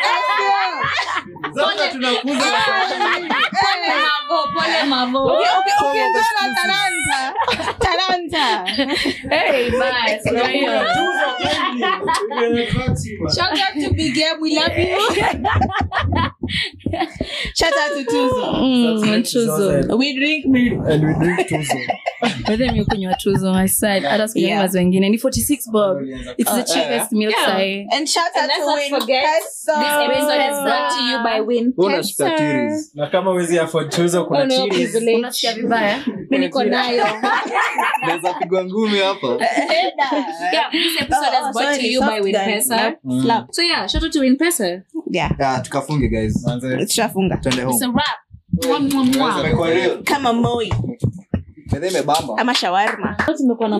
Zote tunakuza Uki- uki- ukienjoy na talanta. Talanta. Hey, bye. For real. Shout out to Big M, we love you. Shout out to Tuzo. Mm, tuzo We drink milk. and we drink tuzo. Whether mi kunywa tuzo my side hata sikunywa Yeah. mazo wengine ni 46 bob it's the cheapest milk sahi And shout out let's to not Win forget, Peso. This episode is brought to you by Win. unashika tiris na kama wezi afford tuzo kuna no cheese. privilege. unasikia vibaya Mi niko nayo. naweza pigwa ngumi hapa Yeah, this episode Oh, is brought to sorry, you by soft Win guy. Pesa. Yep, slap. So yeah, shout out to Win Pesa. Yeah. yeah tukafunge guys Manze. Tushafunga. twende It's home a wrap. Mwah, mwah, mwah. Kwa real. Kama Moi. bedhe imebamba ama shawarma tumekuwa na